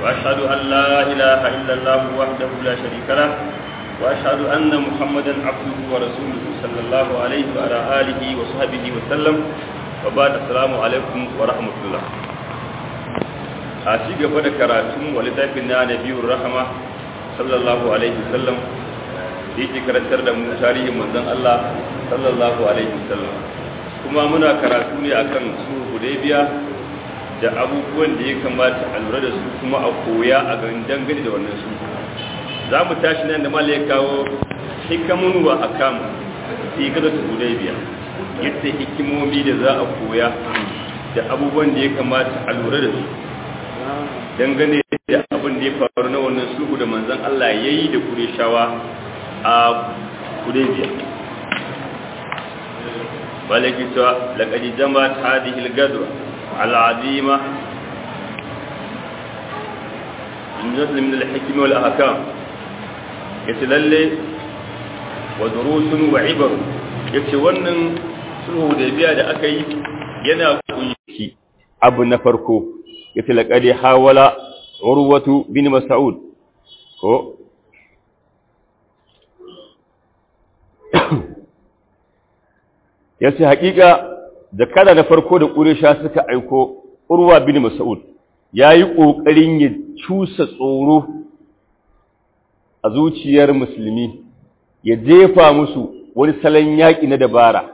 وأشهد أن لا إله إلا الله وحده لا شريك له وأشهد أن محمدا عبده ورسوله صلى الله عليه وعلى آله وصحبه وسلم وبعد السلام عليكم ورحمة الله a ci gaba da karatun wa littafin na nabiyur rahama sallallahu alaihi wasallam da yake karantar da mu tarihin manzon Allah sallallahu alaihi wasallam kuma muna karatu ne akan su hudaybiya da abubuwan da ya kamata a lura da su kuma a koya a garin dangane da wannan su za mu tashi nan da malai kawo hikamun wa akam fi gada su hudaybiya yadda hikimomi da za a koya da abubuwan da ya kamata a lura da su dangane da abin da ya faru na wannan sulhu da manzon Allah ya yi da Qurayshawa a Hudaybiya balaki ta laqad jama'at hadhihi al-gadwa al-azima innal min al-hikm wal ahkam yace lalle wa durusun wa ibar yace wannan sulhu Hudaybiya da aka yi yana kunshi abu na farko yace laqad hawala urwatu bin mas'ud ko yace hakika da kada na farko da quraysha suka aiko urwa bin mas'ud yayi kokarin ya cusa tsoro a zuciyar musulmi ya jefa musu wani salon yaki na dabara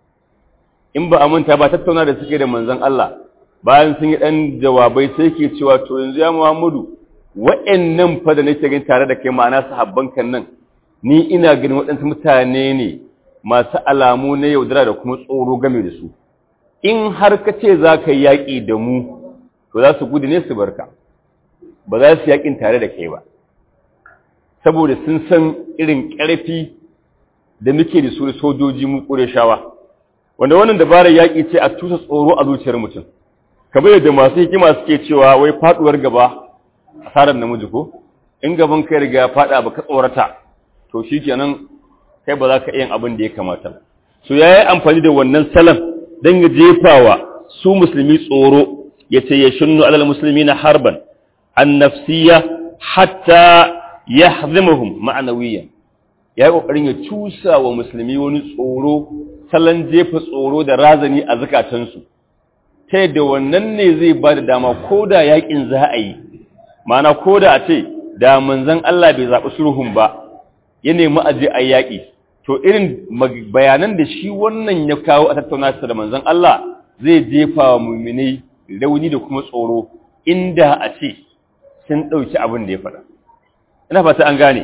in ba a manta ba tattauna da suke da manzon Allah bayan sun yi ɗan jawabai sai ke cewa to yanzu ya Muhammadu wa'annan fa da nake gani tare da kai ma'ana sahabban kan nan ni ina ganin waɗansu mutane ne masu alamu na yaudara da kuma tsoro game da su in har ka ce za ka yi yaƙi da mu to za su gudu ne su barka ba za su yaƙin tare da kai ba saboda sun san irin ƙarfi da muke da su da sojoji mu ƙureshawa wanda wannan dabarar yaƙi ce a tusa tsoro a zuciyar mutum kamar yadda masu hikima suke cewa wai faduwar gaba asarar namiji ko in gaban kai riga fada ba ka tsorata to shikenan kai ba za ka yin abin da ya kamata so yayi amfani da wannan salam dan ya jefawa su musulmi tsoro yace ya shunnu alal muslimina harban an nafsiyya hatta yahzimuhum ma'nawiyan yayi kokarin ya cusa wa musulmi wani tsoro salan jefa tsoro da razani a zakatansu ta yadda wannan ne zai ba da dama ko da yaƙin za a yi mana ko da a ce da manzan Allah bai zaɓi sulhun ba ya nemi aje a yaƙi to irin bayanan da shi wannan ya kawo a tattauna da manzan Allah zai jefa wa muminai rauni da kuma tsoro inda a ce sun ɗauki abin da ya faɗa ina fata an gane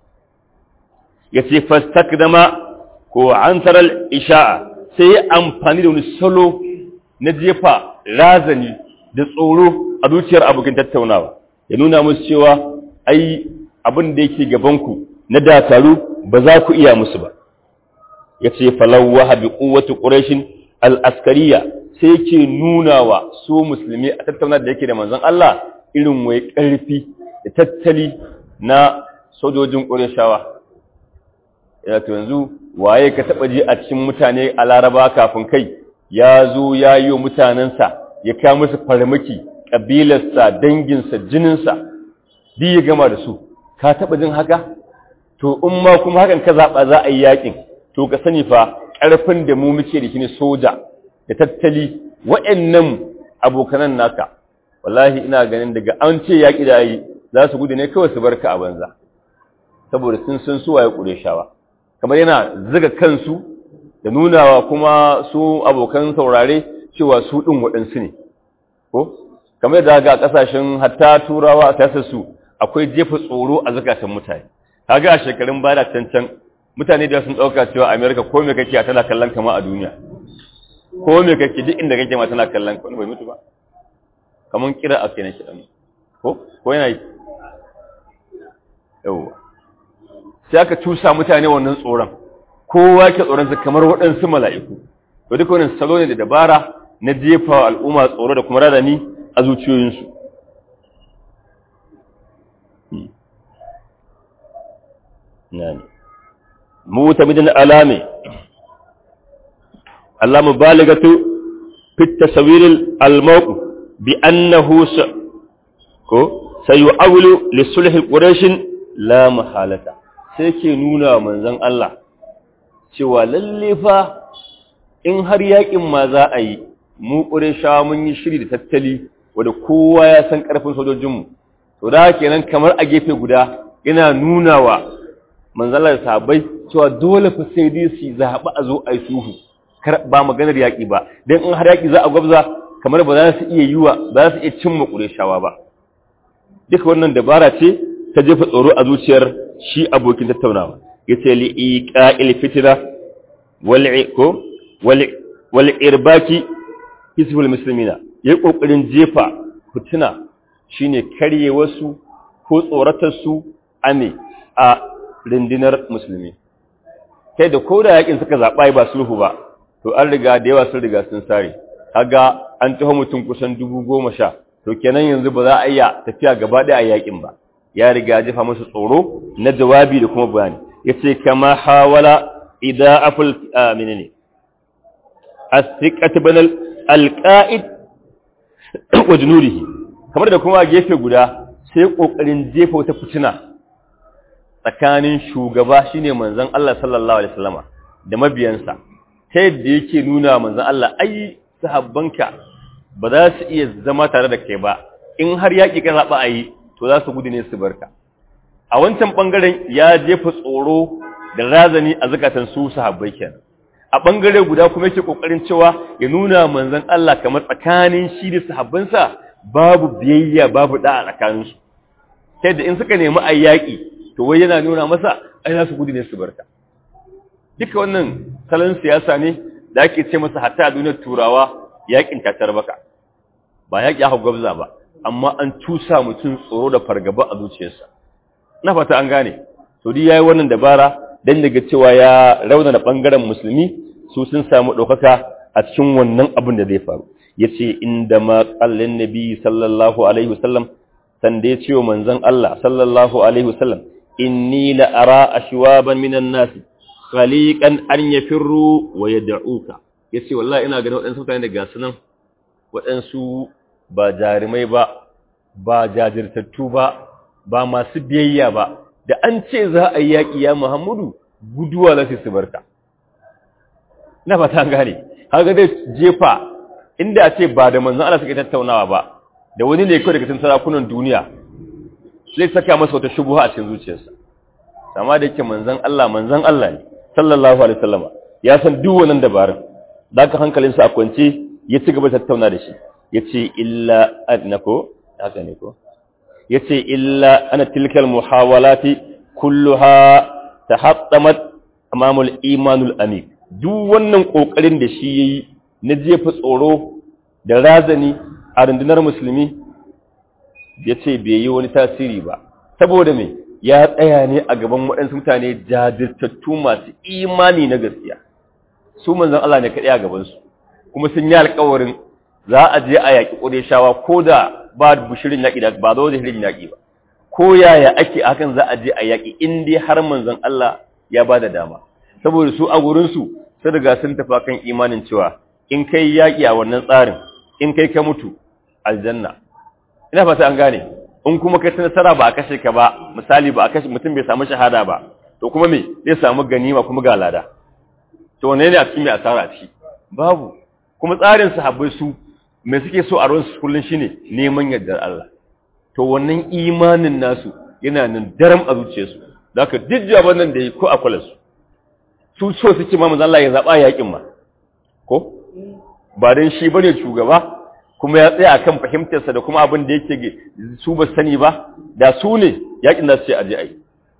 ya ce fastakdama ko an tarar isha'a sai ya amfani da wani salo na jefa razani da tsoro a zuciyar abokin tattaunawa ya nuna musu cewa ai abin da yake gabanku na dakaru ba za ku iya musu ba ya ce falawa habi ƙuwatu ƙurashin al'askariya sai yake nuna wa su musulmi a tattauna da yake da manzon Allah irin wai ƙarfi da tattali na sojojin ƙurashawa ya to yanzu waye ka taɓa ji a cikin mutane a laraba kafin kai ya zo ya yi wa mutanensa ya kawo musu farmaki ƙabilarsa danginsa jininsa duk ya gama da su ka taɓa jin haka to in ma kuma hakan ka zaɓa za a yi yaƙin to ka sani fa ƙarfin da mu muke da shi ne soja da tattali wa'annan abokanan naka wallahi ina ganin daga an ce yaƙi da yi za su gudu ne kawai su barka a banza saboda sun san su waye ƙureshawa kamar yana ziga kansu da nunawa kuma su abokan saurare cewa su ɗin waɗansu ne ko kamar da ga ƙasashen hatta turawa a tasarsu akwai jefa tsoro a zakatan mutane kaga a shekarun baya can can mutane da sun ɗauka cewa amerika ko me kake tana kallon kama a duniya ko me kake duk inda kake ma tana kallon ka wani bai mutu ba kamar kira a kenan kiɗan ko ko yana yi yawwa sai aka cusa mutane wannan tsoron kowa ke tsoronsa kamar waɗansu mala'iku to duk wannan salo ne da dabara na jefa al'umma tsoro da kuma radani a zuciyoyinsu mutamidin alami Allah mubaligatu fi tasawiril al-mawqif bi annahu ko sayu'awlu li sulhi quraish la mahalata sai ke nuna manzon Allah cewa lalle fa in har yakin ma za a yi mu qurayshawa mun yi shiri da tattali wanda kowa ya san karfin sojojinmu to da kenan kamar a gefe guda yana nuna wa manzon Allah sahabbai cewa dole fa sai dai su zaɓi a zo a yi suhu ba maganar yaƙi ba don in har yaƙi za a gwabza kamar ba za su iya yi wa ba za su iya cimma ƙureshawa ba duka wannan dabara ce ta jefa tsoro a zuciyar shi abokin tattaunawa ya ce li'iƙa'il fitina wal irbaki hisbul musulmina ya yi ƙoƙarin jefa fitina shine karye wasu ko tsoratarsu ame a rundunar musulmi kai da ko da yakin suka zaɓa ba sulhu ba to an riga da yawa sun riga sun sare kaga an taho mutum kusan dubu goma sha to kenan yanzu ba za a iya tafiya gaba ɗaya a yakin ba ya riga jefa musu tsoro na jawabi da kuma bayani yace kama hawala idza aful menene as-siqat banal al-qa'id wa junurihi kamar da kuma gefe guda sai kokarin jefa wata fitina tsakanin shugaba shine manzon Allah sallallahu alaihi wasallama da mabiyansa ta yadda yake nuna manzon Allah ai sahabbanka ba za su iya zama tare da kai ba in har yaki ka zaba ayi to za su gudu ne su barka a wancan bangaren ya jefa tsoro da razani a zakatan su sahabbai kenan a bangare guda kuma yake kokarin cewa ya nuna manzon Allah kamar tsakanin shi da sahabbansa babu biyayya babu da'a tsakaninsu ta yadda in suka nemi ayyaki to wai yana nuna masa ai za su gudu ne su barka duka wannan salon siyasa ne da ake ce masa hatta a duniyar turawa yakin tatar baka ba yaki aka gwabza ba amma an tusa mutum tsoro da fargaba a zuciyarsa na fata an gane to dai yayi wannan dabara dan daga cewa ya raunana bangaren musulmi su sun samu ɗaukaka a cikin wannan abin da zai faru yace inda ma qallin nabi sallallahu alaihi wasallam sanda ya ce wa manzon Allah sallallahu alaihi wasallam inni la ara ashwaban minan nas khaliqan an yafirru wa yad'uka yace wallahi ina ganin wadansu mutane da gasu nan wadansu ba jarumai ba ba jajirtattu ba ba masu biyayya ba da an ce za a yi yaƙi ya Muhammadu guduwa za su barka na fata gane haka dai jefa inda a ce ba da manzon Allah suke tattaunawa ba da wani ne kawai daga cikin sarakunan duniya zai saka masa wata shubuha a cikin zuciyarsa amma da yake manzon Allah manzon Allah ne sallallahu alaihi wasallama ya san duk wannan dabarun zaka hankalinsa a kwance ya ci gaba tattauna da shi yace illa annako haka ne ko yace illa ana tilkal muhawalati kulluha tahattamat amamul imanul amik duk wannan kokarin da shi yayi na jefa tsoro da razani a rundunar musulmi yace bai yi wani tasiri ba saboda me ya tsaya ne a gaban waɗansu mutane jajirtattu masu imani na gaskiya su manzon Allah ne kaɗai a gabansu kuma sun yi alƙawarin za a je a yaƙi ƙureshawa ko da ba bushirin yaƙi da ba zo da shirin yaƙi ba ko yaya ake hakan za a je a yaƙi in dai har manzon Allah ya ba da dama saboda su a gurinsu sun riga sun tafi kan imanin cewa in kai yaƙi a wannan tsarin in kai ka mutu aljanna ina fata an gane in kuma kai ta nasara ba a kashe ka ba misali ba a kashe mutum bai samu shahada ba to kuma me zai samu ganima kuma ga lada to wane ne a cikin mai asara a ciki babu kuma tsarin sahabbai su mai suke so a ruwansu kullum shine neman yardar Allah to wannan imanin nasu yana nan daram a zuciyarsu da haka duk jaban nan da yi ko a kula su su so suke ma manzo Allah ya zaba yakin ma ko ba dan shi bane shugaba kuma ya tsaya akan fahimtarsa da kuma abin da yake su ba sani ba da su ne yakin da su ce aje ai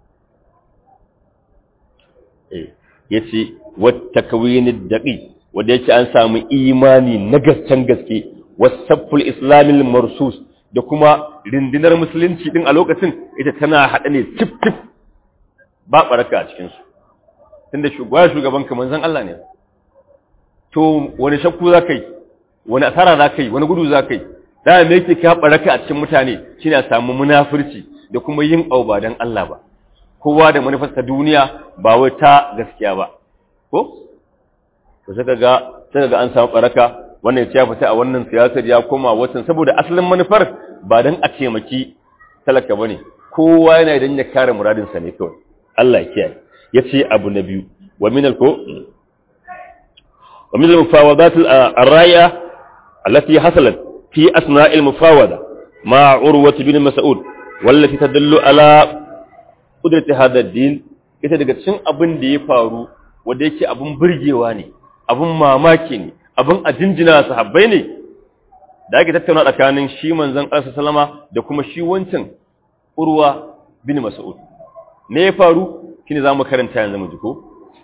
eh yace wat takwinid daqi wanda yake an samu imani na gasken gaske wasafful islamil marsus da kuma rindinar musulunci din a lokacin ita tana haɗa ne tif tif ba baraka a cikin su tunda shugaba shugaban ka manzon Allah ne to wani shakku za kai wani asara za kai wani gudu za kai da me yake ka baraka a cikin mutane shine a samu munafurci da kuma yin auba dan Allah ba kowa da manufarsa duniya ba wai ta gaskiya ba ko to sai kaga sai kaga an samu baraka wannan ya fita a wannan siyasar ya koma watan saboda asalin manufar ba dan a taimaki talaka bane kowa yana idan ya kare muradin sa ne kawai Allah ya kiyaye yace abu na biyu wa min al ko wa min al mufawadat al raya allati hasalat fi asna' al mufawada ma urwa bin mas'ud wallati tadullu ala qudrati hadha ad-din ita daga cikin abin da ya faru wanda yake abin burgewa ne abin mamaki ne abin a jinjina sahabbai ne da ake tattauna tsakanin shi manzon Allah sallama da kuma shi wancan urwa bin mas'ud ne ya faru shine zamu karanta yanzu mu ji ko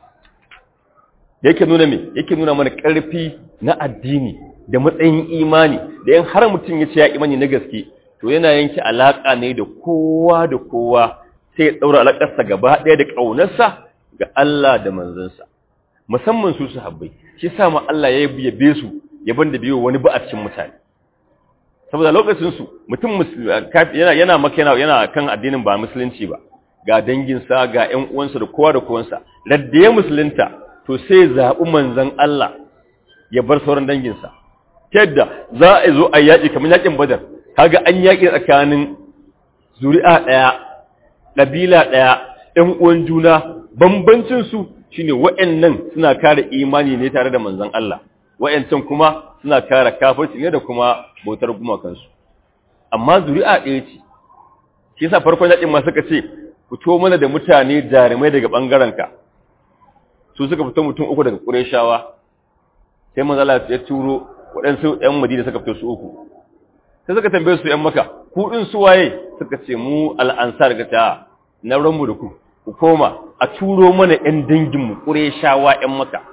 yake nuna me yake nuna mana karfi na addini da matsayin imani da yan har mutum ya ce ya imani na gaske to yana yanke alaka ne da kowa da kowa sai ya daura alakarsa gaba ɗaya da ƙaunarsa ga Allah da manzansa musamman su sahabbai shi sa ma Allah ya yabe su yaban da biyo wani ba a cikin mutane saboda lokacin su mutum yana yana maka yana yana kan addinin ba musulunci ba ga danginsa ga ƴan uwansa da kowa da kowansa radda ya musulunta to sai zaɓi manzon Allah ya bar sauran danginsa yadda za a zo a yaƙi kamar yaƙin badar kaga an yaƙi tsakanin zuri'a ɗaya ƙabila ɗaya ‘yan uwan juna bambancinsu shi ne wa'yannan suna kare imani ne tare da manzan Allah wa'yancan kuma suna kare kafirci ne da kuma bautar gumakansu amma zuri'a ɗaya ce shi yasa farkon yaƙin ma suka ce fito mana da mutane jarumai daga ɓangarenka su suka fito mutum uku daga ƙureshawa sai manzan Allah ya turo waɗansu ‘yan madina suka fito su uku sai suka tambaye su ‘yan maka kuɗin su waye suka ce mu al'ansar ga ta na ranmu da ku ku koma a turo mana ‘yan danginmu ƙure shawa ‘yan maka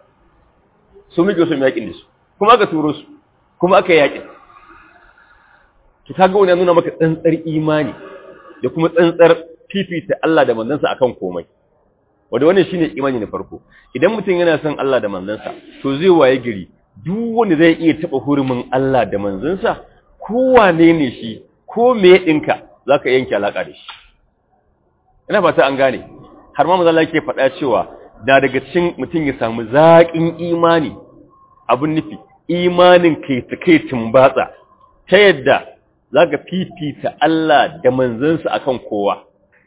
su muke su yaƙin da su kuma aka turo su kuma aka yaƙin ki kaga wani nuna maka tsantsar imani da kuma tsantsar fifita Allah da manzansa akan komai wanda wannan shine imani na farko idan mutum yana son Allah da manzansa to zai waye gari duk wanda zai iya taɓa hurumin Allah da manzansa kowane ne shi ko me ɗinka za ka yanke alaƙa da shi ina fata an gane har ma mazala ke faɗa cewa da daga cikin mutum ya samu zaƙin imani abin nufi imanin kai ta kai tumbatsa ta yadda za ka fifita Allah da manzansa akan kowa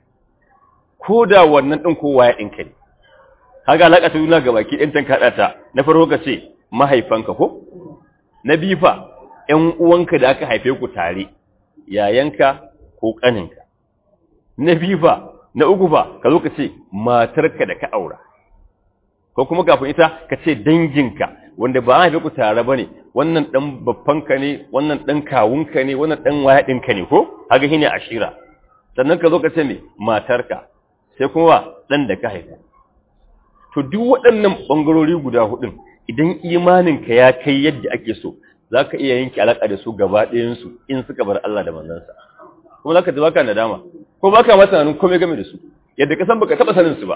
ko da wannan ɗin kowa ya ɗinka ne haka alaƙa ta juna ga baki ɗin tan kaɗa ta na farko ka ce mahaifanka ko na bifa ‘yan uwanka da aka haife ku tare, yayanka ko ƙaninka. Na biyu fa, na uku fa, ka zo ka ce matarka da ka aura. Ko kuma kafin ita ka ce danginka, wanda ba a haife ku tare ba ne, wannan ɗan babbanka ne, wannan ɗan kawunka ne, wannan ɗan wayaɗinka ne ko? Haka shi ne ashira. Sannan ka zo ka ce me matarka, sai kuma ɗan da ka haifa. To duk waɗannan ɓangarori guda huɗun, idan imaninka ya kai yadda ake so, za ka iya yanke alaƙa da su gaba ɗayansu in suka bar Allah da manzansa kuma za ka ji baka nadama ko baka masa nanin komai game da su yadda ka san baka taɓa sanin su ba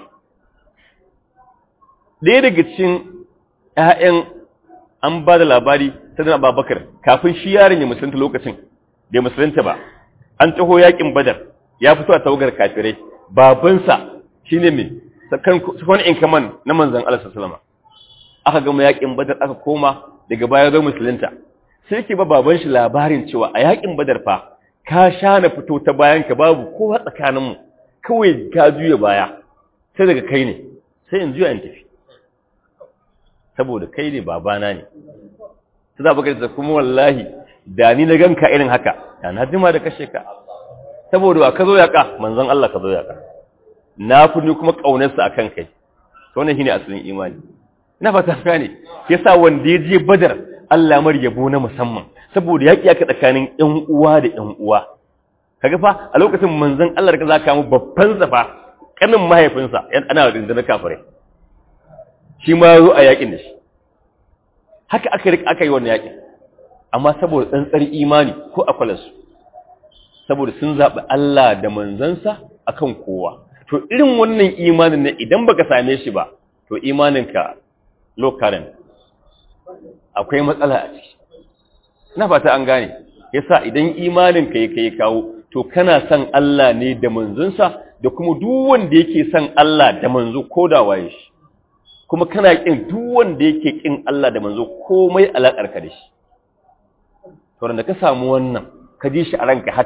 ɗaya daga cikin ƴaƴan an ba da labari ta dana babakar kafin shi yaron ya musulunta lokacin bai musulunta ba an taho yaƙin badar ya fito a tawagar kafirai babansa shine mai sakon in kaman na manzan Allah sallallahu aka gama yaƙin badar aka koma daga baya zo musulunta sai ke ba baban shi labarin cewa a yakin badar fa ka sha na fito ta bayan ka babu kowa tsakaninmu kawai ka juya baya sai daga kai ne sai in juya in tafi saboda kai ne babana ne sai za baka da kuma wallahi da ni na ganka irin haka da na jima da kashe ka saboda ba ka zo yaka manzon Allah ka zo yaka na fi ni kuma kaunarsa akan kai to wannan shine asalin imani ina fata gane yasa wanda ya je badar Allah mar yabo na musamman saboda yaki aka tsakanin ƴan uwa da ƴan uwa kaga fa a lokacin manzon Allah da zaka mu babban zafa kanin mahaifinsa yan ana da kafirai shi ma zo a yakin da shi haka aka rika aka yi wannan yakin amma saboda tsantsar imani ko akwalansu saboda sun zaɓi Allah da manzansa akan kowa to irin wannan imanin ne idan baka same shi ba to imaninka low current akwai matsala a ciki ina fata an gane yasa idan imaninka ya kai kawo to kana son Allah ne da manzonsa da kuma duk wanda yake son Allah da manzo ko da waye shi kuma kana kin duk wanda yake kin Allah da manzo komai alakar ka da shi to da ka samu wannan ka ji shi a ranka haka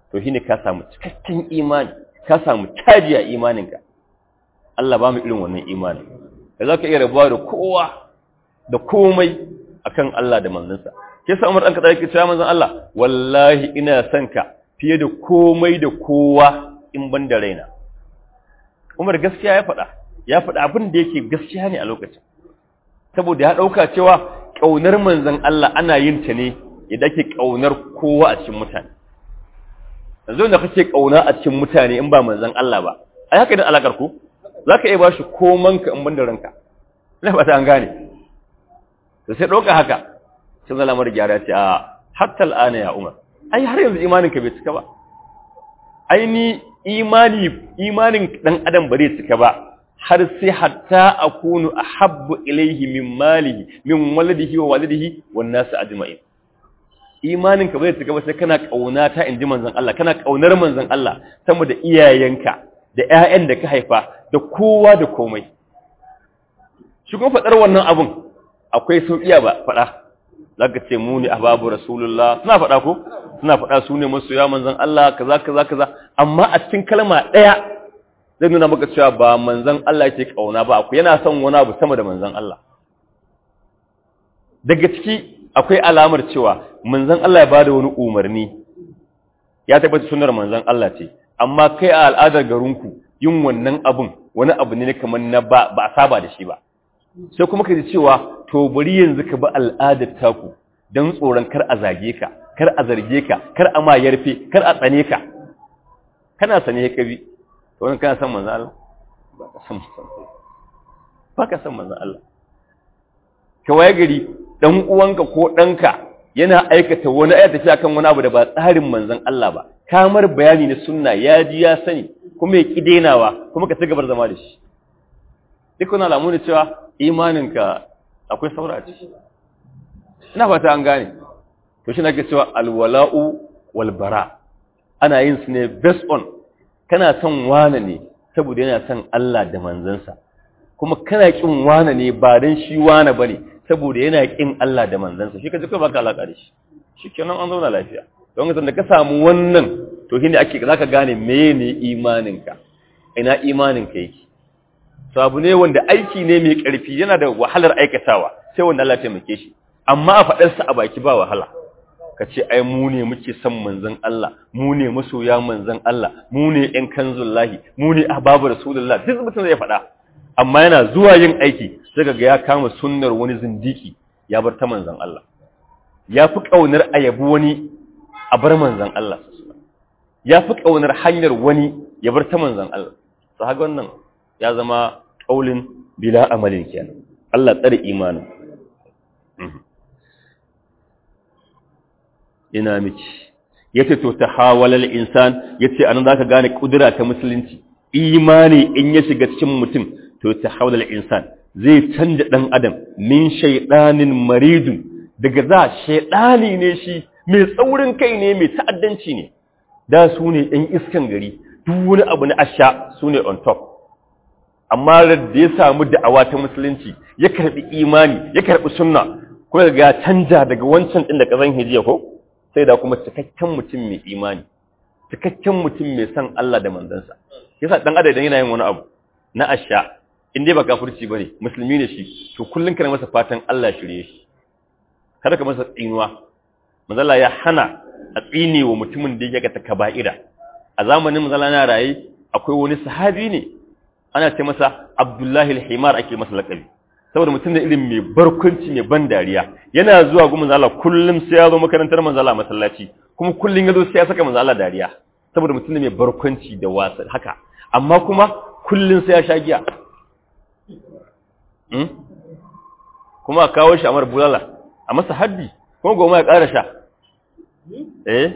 to shine ka samu cikakken imani ka samu caji a imaninka Allah ba mu irin wannan imani da za ka iya rabuwa da kowa da komai akan Allah da manzansa ke sa Umar ɗan kaɗa yake cewa manzan Allah wallahi ina son ka fiye da komai da kowa in ban da raina Umar gaskiya ya faɗa ya faɗa abin da yake gaskiya ne a lokacin saboda ya ɗauka cewa ƙaunar manzan Allah ana yin ta ne idan ake ƙaunar kowa a cikin mutane yanzu da kake ƙauna a cikin mutane in ba manzan Allah ba ai haka da alakar ku zaka iya bashi komanka in ban da ranka ina fata an gane to sai ɗauka haka sai zala mara gyara ce a hatta al'ana ya umar ai har yanzu imaninka bai cika ba ai ni imani imanin dan adam ba zai cika ba har sai hatta akunu ahabbu ilayhi min malihi min waladihi wa walidihi wan nas ajma'in imanin ka bai cika ba sai kana kauna ta inji manzon Allah kana kaunar manzon Allah sama da iyayenka da ƴaƴan da ka haifa da kowa da komai shi kuma fadar wannan abun akwai sauƙiya ba fada zaka ce mu ne ahbabu rasulullah suna fada ko suna fada su ne masoya manzon Allah kaza kaza kaza amma a cikin kalma daya zai nuna maka cewa ba manzan Allah yake kauna ba akwai yana son wani abu sama da manzan Allah daga ciki akwai alamar cewa manzan Allah ya bada wani umarni ya tabbata sunnar manzan Allah ce amma kai a al'adar garinku yin wannan abun wani abu ne kamar na ba ba a saba da shi ba sai kuma ka ji cewa to bari yanzu ka bi al'adar taku don tsoron kar a zage ka kar a zarge ka kar a ma yarfe kar a tsane ka kana sane ka bi to wani kana san manzan Allah ba ka san ba ka san manzan Allah ka waye gari dan uwanka ko danka yana aikata wani ayata tafi akan wani abu da ba tsarin manzan Allah ba kamar bayani na sunna ya ji ya sani kuma ya ki denawa kuma ka ci gabar zama da shi duk wani alamu ne cewa imaninka akwai saura a ciki ina fata an gane to shi nake cewa alwala'u wal bara ana yin su ne based on kana son wane ne saboda yana son Allah da manzansa kuma kana kin wane ne ba dan shi wane bane saboda yana kin Allah da manzansa shi kaje kai baka alaka da shi shikenan an zauna lafiya don da ka samu wannan to shine ake zaka gane meye imaninka ina imaninka yake to abu ne wanda aiki ne mai karfi yana da wahalar aikatawa sai wanda Allah ya taimake shi amma a fadar sa a baki ba wahala ka ce ai mu ne muke son manzon Allah mu ne masoya manzon Allah mu ne ƴan kanzullahi mu ne ahbabu rasulullah duk mutum zai faɗa amma yana zuwa yin aiki sai ga ya kama sunnar wani zindiki ya bar ta manzon Allah ya fi kaunar ayabu wani a bar manzon Allah ya fi kaunar hanyar wani ya bar ta manzon Allah to haka wannan ya zama kaulin bila amalin kenan Allah tsare imanin ina miki yace to tahawalal insan yace anan zaka gane kudura ta musulunci imani in ya shiga cikin mutum to tahawalal insan zai canja dan adam min shaydanin maridun daga za shaydani ne shi mai tsaurin kai ne mai ta'addanci ne da su ne ɗan iskan gari duk wani abu na asha su ne on top amma da ya samu da'awa ta musulunci ya karbi imani ya karbi sunna ko ga canja daga wancan din da kazan hijiya ko sai da kuma cikakken mutum mai imani cikakken mutum mai san Allah da manzansa yasa dan adam idan yana yin wani abu na asha in dai ba kafirci bane musulmi ne shi to kullun kana masa fatan Allah shirye shi kada ka masa tsinuwa manzala ya hana a tsine wa mutumin da yake ta kaba'ira a zamanin manzala na raye akwai wani sahabi ne ana ce masa Abdullahi al-Himar ake masa lakabi saboda mutum da irin mai barkunci mai ban dariya yana zuwa ga manzo Allah kullum sai ya zo makarantar manzo Allah masallaci kuma kullum ya zo sai ya saka manzo Allah dariya saboda mutum da mai barkunci da wasa haka amma kuma kullum sai ya sha giya hmm? kuma a kawo shi a mar bulala a masa haddi kuma goma ya ƙara sha eh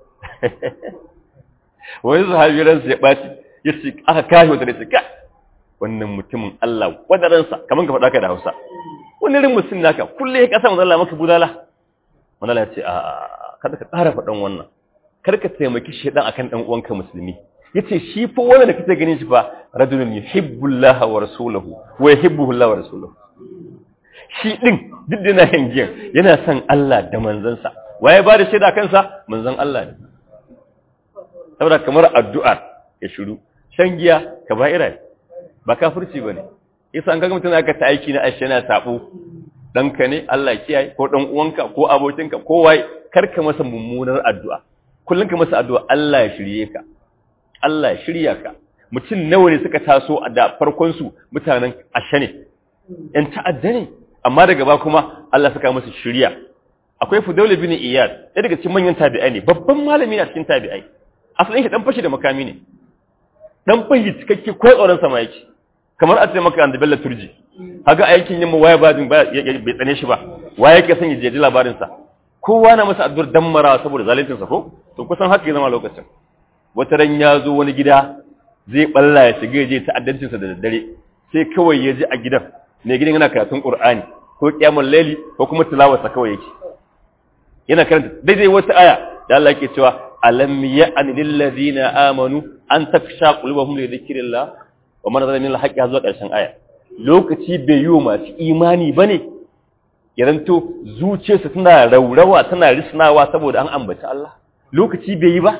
wani sahabi ransa ya ɓaci ya ce aka kashe wata da ce kai wannan mutumin Allah wadaransa kamar ka faɗa ka da Hausa wani rin mutum naka kulle ya kasa manzala maka budala manzala ya ce a kada ka ƙara faɗan wannan kar ka taimaki shaidan akan dan uwanka musulmi yace shi fa wannan da kake ganin shi fa rajulun yuhibbullaha wa rasuluhu wa yuhibbuhu Allah wa rasuluhu shi din duk da yana hangiyan yana son Allah da manzansa waye ba da shaida kansa manzon Allah ne saboda kamar addu'ar ya shiru shan giya kaba'ira ne ba kafirci bane yasa an kaga mutum aka ta aiki na ashe na sabo danka ne Allah kiyaye ko dan uwanka ko abokinka ko wai karka masa mummunar addu'a kullun ka masa addu'a Allah ya shirye ka Allah ya shirya ka mutum nawa ne suka taso a da farkon su mutanen ashe ne ‘yan ta'adda ne, amma daga ba kuma Allah suka musu shirya. Akwai Fudaula bin Iyad, ɗaya daga cikin manyan tabi'ai ne, babban malami na cikin tabi'ai. Asalin shi ɗan fashi da makami ne. Ɗan fashi cikakke ko tsoron sama yake. Kamar a ce maka an da Bello Turji. Haga aikin yamma waya ba bai tsane shi ba. Waya yake son ya jeji labarinsa. Kowa na masa addu'ar dammara saboda zaluncinsa ko? To kusan haka ya zama lokacin. Wata ran ya zo wani gida zai balla ya shiga ya je ta'addancinsa da daddare. Sai kawai ya ji a gidan mai gidan yana karatun Qur'ani ko kiyamul laili ko kuma tilawarsa kawai yake yana karanta daidai wata aya da Allah yake cewa alam ya'an lil ladina amanu an taksha qulubuhum li dhikrillah wa man zalama min al-haqqi zuwa karshen aya lokaci bai yi masu imani bane yaranto zuciyarsa tana raurawa tana risnawa saboda an ambaci Allah lokaci bai yi ba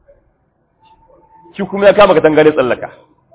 shi kuma ya kama katangare tsallaka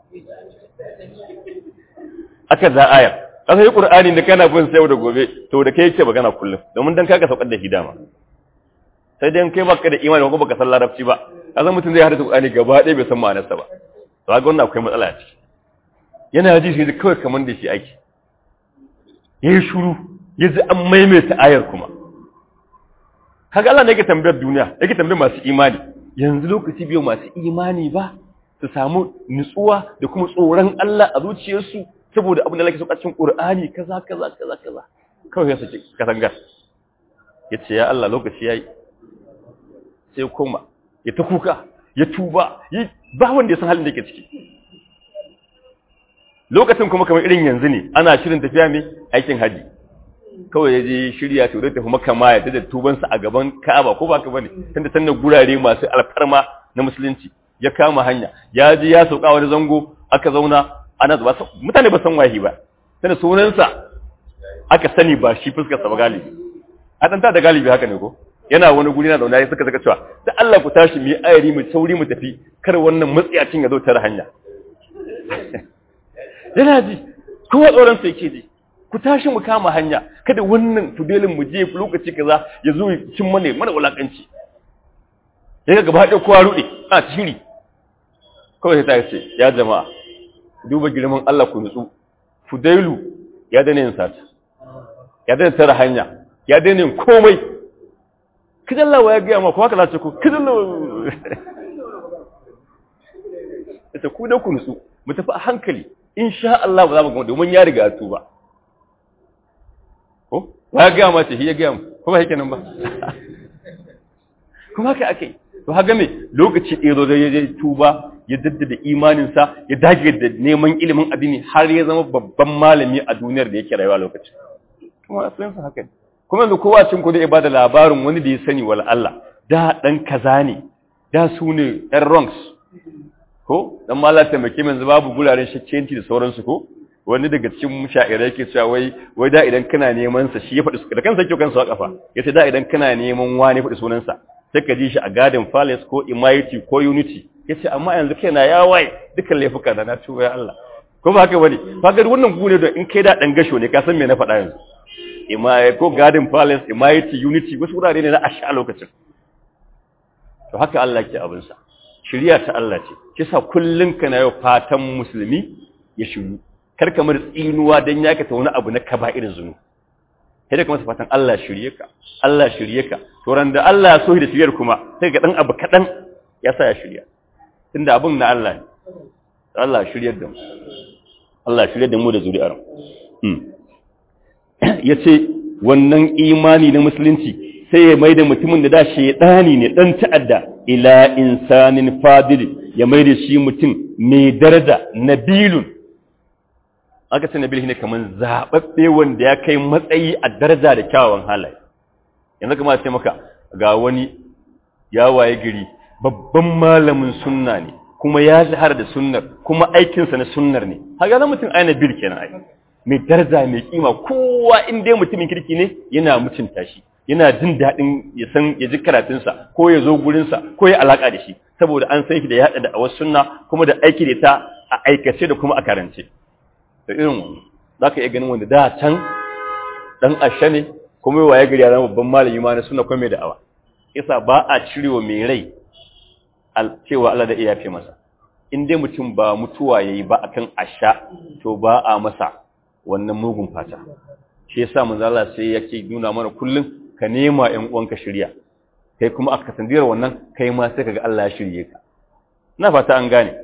aka za ayar aka yi ƙur'ani da kana bin sai da gobe to da kai yake magana kullum domin dan kaga saukar da shi dama sai dai kai baka da imani ko baka san larabci ba kasan mutum zai hada ƙur'ani gaba ɗaya bai san ma'anarsa ba to ga wannan akwai matsala a ciki yana ji shi kawai kamar da shi ake yayi shuru ya ji an maimaita ayar kuma kaga Allah ne yake tambayar duniya yake tambayar masu imani yanzu lokaci biyu masu imani ba su samu nutsuwa da kuma tsoron Allah a zuciyarsu saboda abin da lake so cikin Qur'ani kaza kaza kaza kaza kawai ya saki katangar yace ya Allah lokaci yayi sai koma ya ta kuka ya tuba yi ba wanda ya san halin da yake ciki lokacin kuma kamar irin yanzu ne ana shirin tafiya mai aikin haji kawai ya je shirya to da tafi maka ma ya da tubansa a gaban Ka'aba ko ba ka bane tunda tanda gurare masu alfarma na musulunci ya kama hanya ya je ya sauka wani zango aka zauna ana zuba mutane ba san wahi ba tunda sunansa aka sani ba shi fuskar sa ba galibi a dan ta da galibi haka ne ko yana wani guri na zauna ya suka saka cewa da Allah ku tashi mu yi ayari mu sauri mu tafi kar wannan matsiyacin ya zo tare hanya yana ji kowa tsoron sa yake ji ku tashi mu kama hanya kada wannan tudelin mu je lokaci kaza ya zo cin mana mana wulakanci yaga gaba da kowa rude a shiri kawai sai ta ce ya jama'a duba girman Allah ku nutsu fudailu ya dane yin sata ya dane tara hanya ya dane yin komai kidan lawa ya gaya ma ko haka zace ku kidan lawa ita ku da ku nutsu mu tafi a hankali insha Allah ba za mu gama domin ya riga tuba ko ya gaya ma ce shi ya gaya mu kuma yake nan ba kuma haka akai to haka me lokaci ɗaya zo da ya je tuba ya daddada imaninsa ya dage da neman ilimin addini har ya zama babban malami a duniyar da yake rayuwa lokacin kuma sun sa haka ne kuma yanzu kowa cin kudu ya bada labarin wani da ya sani wal Allah da dan kaza ne da su ne ɗan wrongs ko dan mala taimake min yanzu babu guraren shakkenci da sauransu ko wani daga cikin musha'irai yake cewa wai wai da idan kana neman sa shi ya faɗi da kansa yake kansa kafa yace da idan kana neman wani faɗi sunansa sai ka ji shi a Garden Palace ko Immunity ko Unity yace amma yanzu kaina ya waye dukkan laifuka da na tuba ya Allah ko ba haka bane kaga wannan gune da in kai da dan gasho ne ka san me na faɗa yanzu Imai ko Garden Palace Immunity Unity wasu wurare ne na asha lokacin to haka Allah ke abin sa shiriya ta Allah ce kisa kullun kana yau fatan musulmi ya shiru kar ka mar tsinuwa dan ya ka ta wani abu na kaba'ir zunu sai da kuma fatan Allah shirye ka Allah shirye ka to ran da Allah ya so da shiryar kuma sai ga dan abu kadan ya sa ya shirya tunda abin na Allah ne Allah shiryar da mu Allah shiryar da mu da zuri'ar mu yace wannan imani na musulunci sai ya maida mutumin da da shedani ne dan ta'adda ila insanin fadil ya maida shi mutum mai daraja nabilun aka ce nabil ne kaman zababbe wanda ya kai matsayi a daraja da kyawawan halaye yanzu kuma sai maka ga wani ya waye gari babban malamin sunna ne kuma ya zahar da sunnar kuma aikinsa na sunnar ne haka na mutum aina bil kenan ai mai daraja mai kima kowa in dai mutumin kirki ne yana mutunta shi yana jin daɗin ya san ya ji karatunsa ko ya zo gurinsa ko ya alaƙa da shi saboda an san shi da yaɗa da awar sunna kuma da aiki da ta a aikace da kuma a karance da irin wani za ka iya ganin wanda da can ɗan ashe ne kuma yi waye gari ya zama babban malami ma na suna kuma mai da'awa isa ba a cirewa mai rai cewa Allah da iya fi masa in dai mutum ba mutuwa yayi ba akan asha to ba a masa wannan mugun fata shi yasa manzo Allah sai yake nuna mana kullum ka nema ƴan uwanka shirya kai kuma aka sandira wannan kai ma sai kaga Allah ya shirye ka na fata an gane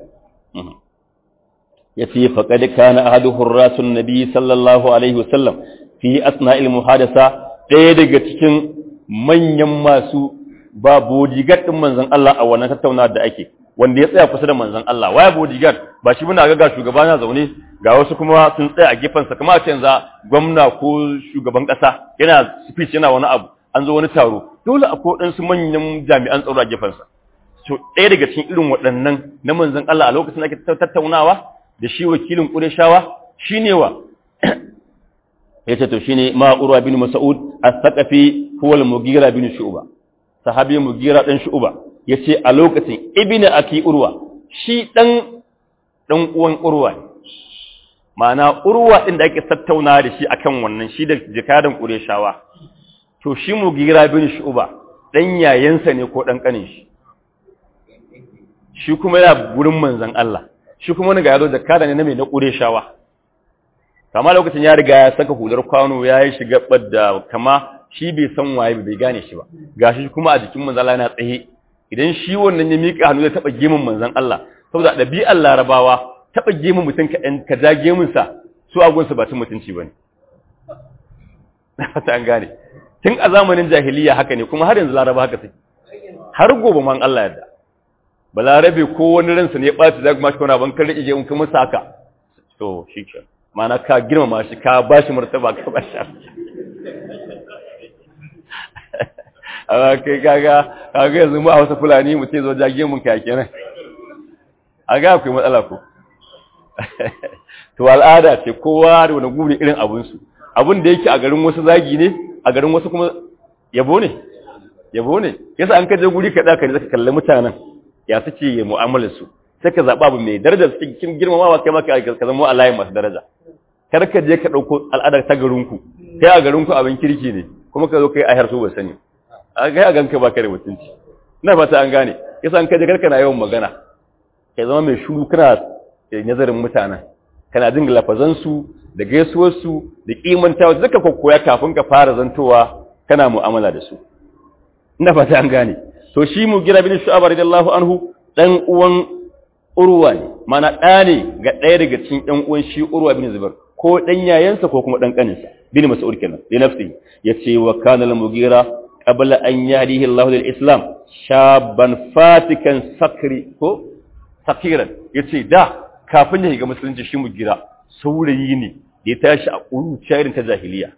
yace faqad kana ahadu hurrasun nabi sallallahu alaihi wasallam fi asna'il muhadasa ɗaya daga cikin manyan masu ba bodyguard din manzon Allah a wannan tattaunawa da ake wanda ya tsaya kusa da manzon Allah waya bodyguard ba shi muna ga ga shugaba na zaune ga wasu kuma sun tsaya a gefen sa kamar ce yanzu gwamna ko shugaban kasa yana speech yana wani abu an zo wani taro dole akwai waɗansu manyan jami'an tsaro a gefen sa to ɗaya daga cikin irin waɗannan na manzon Allah a lokacin da ake tattaunawa da shi wakilin Qurayshawa shine wa yace to shine ma urwa bin mas'ud as-saqafi huwa al-mughira bin shu'ba sahabi mughira dan shu'ba yace a lokacin ibnu aki urwa shi dan dan uwan urwa ma'ana urwa din da ake tattauna da shi akan wannan shi da jikadan qurayshawa to shi mughira bin shu'ba dan yayansa ne ko dan kanin shi shi kuma yana gurin manzon Allah shi kuma wani ga yazo jakada ne na mai na qurayshawa kama lokacin ya riga ya saka hular kwano ya yi shiga da kama shi bai san waye bai gane shi ba gashi kuma a jikin manzon Allah yana tsaye idan shi wannan ya mika hannu ya taba gemun manzon Allah saboda ɗabi'ar larabawa taba gemun mutum ka ɗan ka ja gemun sa su agun ba tun mutunci bane na fata an gane tun a zamanin jahiliya haka ne kuma har yanzu laraba haka take har gobe man Allah yadda balarabe ko wani ransa ne ya ɓaci za kuma shi kwana ban kan rike gemun kuma saka to shi kenan mana ka girmama shi ka ba shi martaba ka ba shi a kai kaga kaga yanzu mu a wasu fulani mu ce zo jage mun ka kenan a ga akwai matsala ko to al'ada ce kowa da wani guri irin abun su abun da yake a garin wasu zagi ne a garin wasu kuma yabo ne yabo ne yasa an kaje guri ka daka ne zaka kalli mutanen ya suke yi mu'amalar su sai ka zaɓa abu mai daraja suke kin girmamawa kai maka ka zama a layin masu daraja kar ka je ka ɗauko al'adar ta garinku kai a garinku abin kirki ne kuma ka zo kai a harsu ba sani a ga a ganka ba ka da mutunci ina fata an gane yasa an kaje karka na yawan magana kai zama mai shuru kana nazarin mutanen kana jin lafazan su da gaisuwar su da kimantawa duka kokkoya kafin ka fara zantowa kana mu'amala da su ina fata an gane to shi mu gira bin shu'ab radiyallahu anhu dan uwan urwa ne mana ɗa ne ga ɗaya daga cikin ɗan uwan shi urwa bin zubair ko ɗan yayansa ko kuma ɗan ƙaninsa bin mas'ud kenan li nafsi yace wa kana al mugira qabla an yahdihi Allah lil islam shaban fatikan sakri ko sakiran yace da kafin ya shiga musulunci shi mugira saurayi ne da ya tashi a ƙuruciya irin ta jahiliya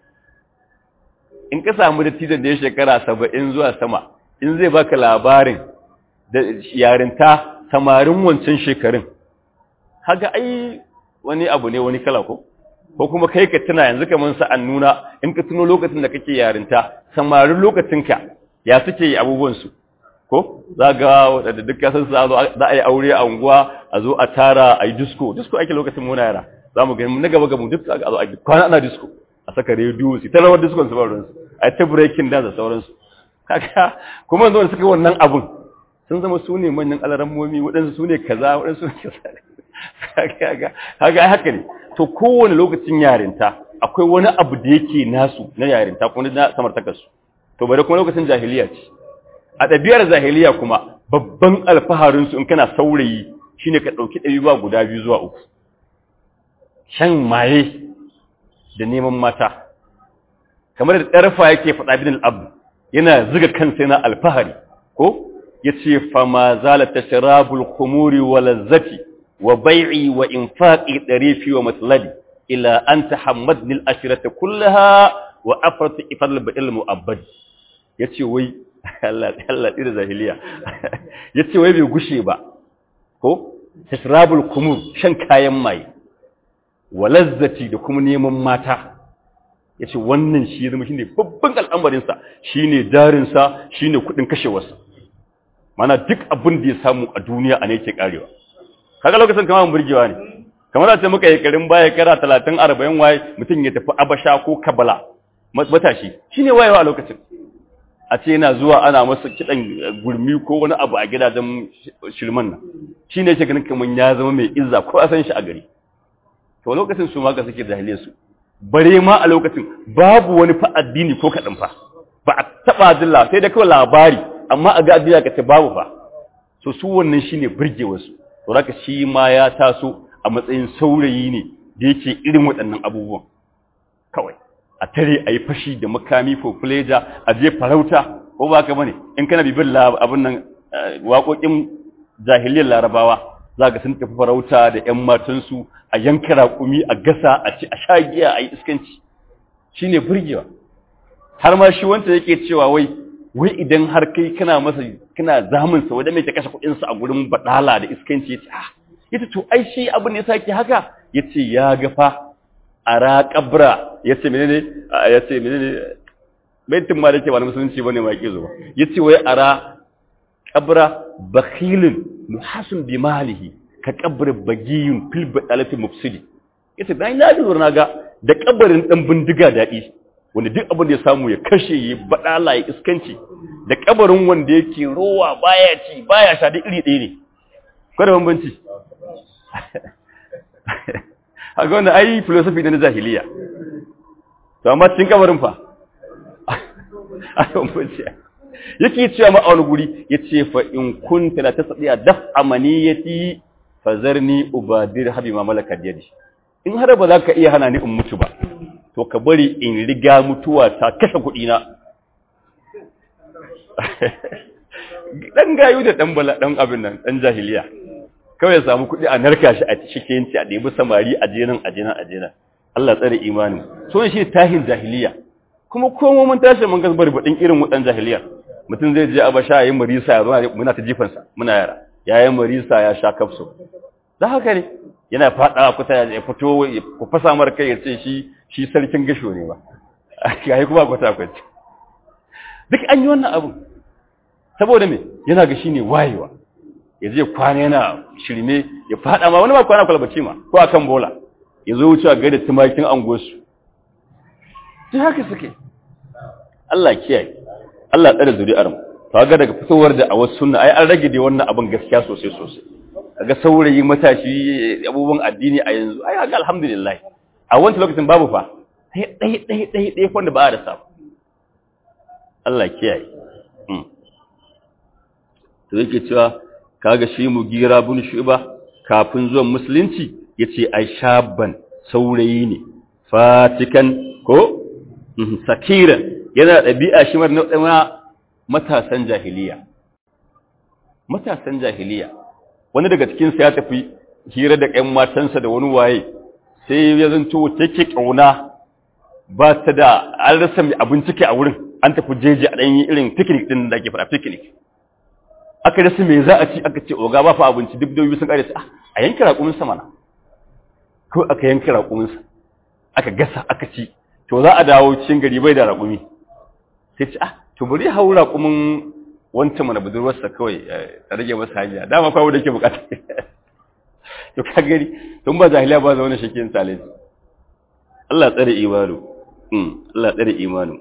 in ka samu dattijan da ya shekara saba'in zuwa sama in zai baka labarin da yarinta samarin wancan shekarun haka ai wani abu ne wani kala ko ko kuma kai ka tuna yanzu kamar sa an nuna in ka tuno lokacin da kake yarinta samarin lokacinka ya suke yi abubuwan su ko za ga wadanda duk kasan su za a yi aure a unguwa a zo a tara a yi disco disco ake lokacin muna yara za mu gani na gaba gamu duk a zo a kwana ana disco a saka rediyo su ta rawar disco su ba ruwansu a ta breaking dance da sauransu kaga kuma yanzu suka wannan abun sun zama su ne manyan alarammomi waɗansu su ne kaza waɗansu su ne kaza kaga haka ne to kowane lokacin yarinta akwai wani abu da yake nasu na yarinta kuma na samartakarsu to bari kuma lokacin jahiliya ce a ɗabi'ar jahiliya kuma babban alfaharinsu in kana saurayi shine ka ɗauki ɗari ba guda biyu zuwa uku shan maye da neman mata kamar da ɗarfa yake faɗa bin al'abu yana ziga kansa yana alfahari ko yace fama zalata sharabul khumuri wa lazzati wa bai'i wa infaqi darifi wa matladi ila an tahammadni al-ashrata kullaha wa afrat ifadal bil mu'abbad yace wai Allah Allah dir zahiliya yace wai bai gushe ba ko tasrabul khumur shan kayan mai wa lazzati da kuma neman mata yace wannan shi zama shine babban al'amarin sa shine jarin sa shine kudin kashewarsa mana duk abin da ya samu a duniya a ne yake karewa kaga lokacin kamar burgewa ne kamar a ce muka yi karin baya kara 30 40 waye mutum ya tafi abasha ko kabala matashi shine wayewa a lokacin a ce yana zuwa ana masa kiɗan gurmi ko wani abu a gidajen shirman nan shi ne ke ganin kamar ya zama mai izza ko a san shi a gari to lokacin su maka suke jahiliyar su bare ma a lokacin babu wani fa addini ko kaɗan fa ba a taɓa dilla sai da kawai labari amma a ga addini ka ce babu fa so su wannan shine burgewar su to haka shi ma ya taso a matsayin saurayi ne da yake irin waɗannan abubuwan kawai a tare a yi fashi da makami for pleasure a je farauta ko ba ka bane in kana bibin abin nan waƙoƙin jahiliyar larabawa za ka sun tafi farauta da ƴan matansu a yanka raƙumi a gasa a ci a sha giya a yi iskanci shi ne burgewa har ma shi wanda yake cewa wai wai idan har kai kana masa kana zamunsa wadda mai ta kashe kuɗinsa a gurin baɗala da iskanci ya ce ah ita to ai shi abin da ya sake haka ya ce ya ga fa ara kabra yace menene yace menene baitin ma dake ba na musulunci bane ma yake zuwa yace wai ara kabra bakhilun muhasin bi malihi ka kabr bagiyun fil badalati mufsidi yace dan na lura naga da kabarin dan bindiga dadi wanda duk abin da ya samu ya kashe ya badala ya iskanci da kabarin wanda yake rowa baya ci baya sha da iri ɗaya ne ko da bambanci a ga wanda ai filosofi na jahiliya to amma cikin kabarin fa a kan funciya yake cewa ma a wani guri ya ce fa in kunta la tasdiya daf amaniyati fazarni ubadir habi ma malaka yadi in har ba za ka iya hana ni in mutu ba to ka bari in riga mutuwa ta kashe kuɗi na dan gayu da dan bala dan abin nan dan jahiliya kawai ya samu kuɗi a narka shi a cikinci a ɗebi samari a jenan a jenan a jenan Allah tsare imani so shi tahin jahiliya kuma komo mun tashi mun gasbar baɗin irin waɗan jahiliya mutum zai je abasha yayin marisa ya zo muna ta jifansa muna yara yayin marisa ya sha kafso da haka ne yana faɗa kusa ya fito ku fasa mar kai ya ce shi shi sarkin gasho ne ba yayi kuma kwata kwace duk an yi wannan abu saboda me yana ga shine wayewa ya je kwana yana shirme ya fada ma wani ba kwana kwalbaci ma ko akan bola ya zo wucewa gaida tumakin angosu ta haka suke Allah kiyaye Allah tsare zuri'ar mu to ga daga fitowar da a wasu sunna ai an rage dai wannan abin gaskiya sosai sosai kaga saurayi matashi abubuwan addini a yanzu ai haka alhamdulillah a wancan lokacin babu fa sai dai dai dai dai wanda ba a da samu Allah kiyaye to yake cewa kaga shi mu gira bin shuba kafin zuwan musulunci yace ai shabban saurayi ne fatikan ko sakiran yana dabi'a shi mar na matasan jahiliya matasan jahiliya wani daga cikin sa ya tafi hira da ƴan matansa da wani waye sai ya zanto take kauna ba ta da an rasa mai abinci ke a wurin an tafi jeji a ɗanyi irin picnic din da ake fara picnic aka rasa me za a ci aka ce oga ba fa abinci duk dobi sun kare su a yanka raƙumin sa mana ko aka yanka raƙumin sa aka gasa aka ci to za a dawo cikin gari bai da raƙumi sai ce ah to bari hau raƙumin wancan mana budurwarsa kawai ta rage masa hanya dama kawo da ke bukata to ka gari tun ba jahiliya ba zaune shakin talent Allah tsare imanu Allah tsare imanu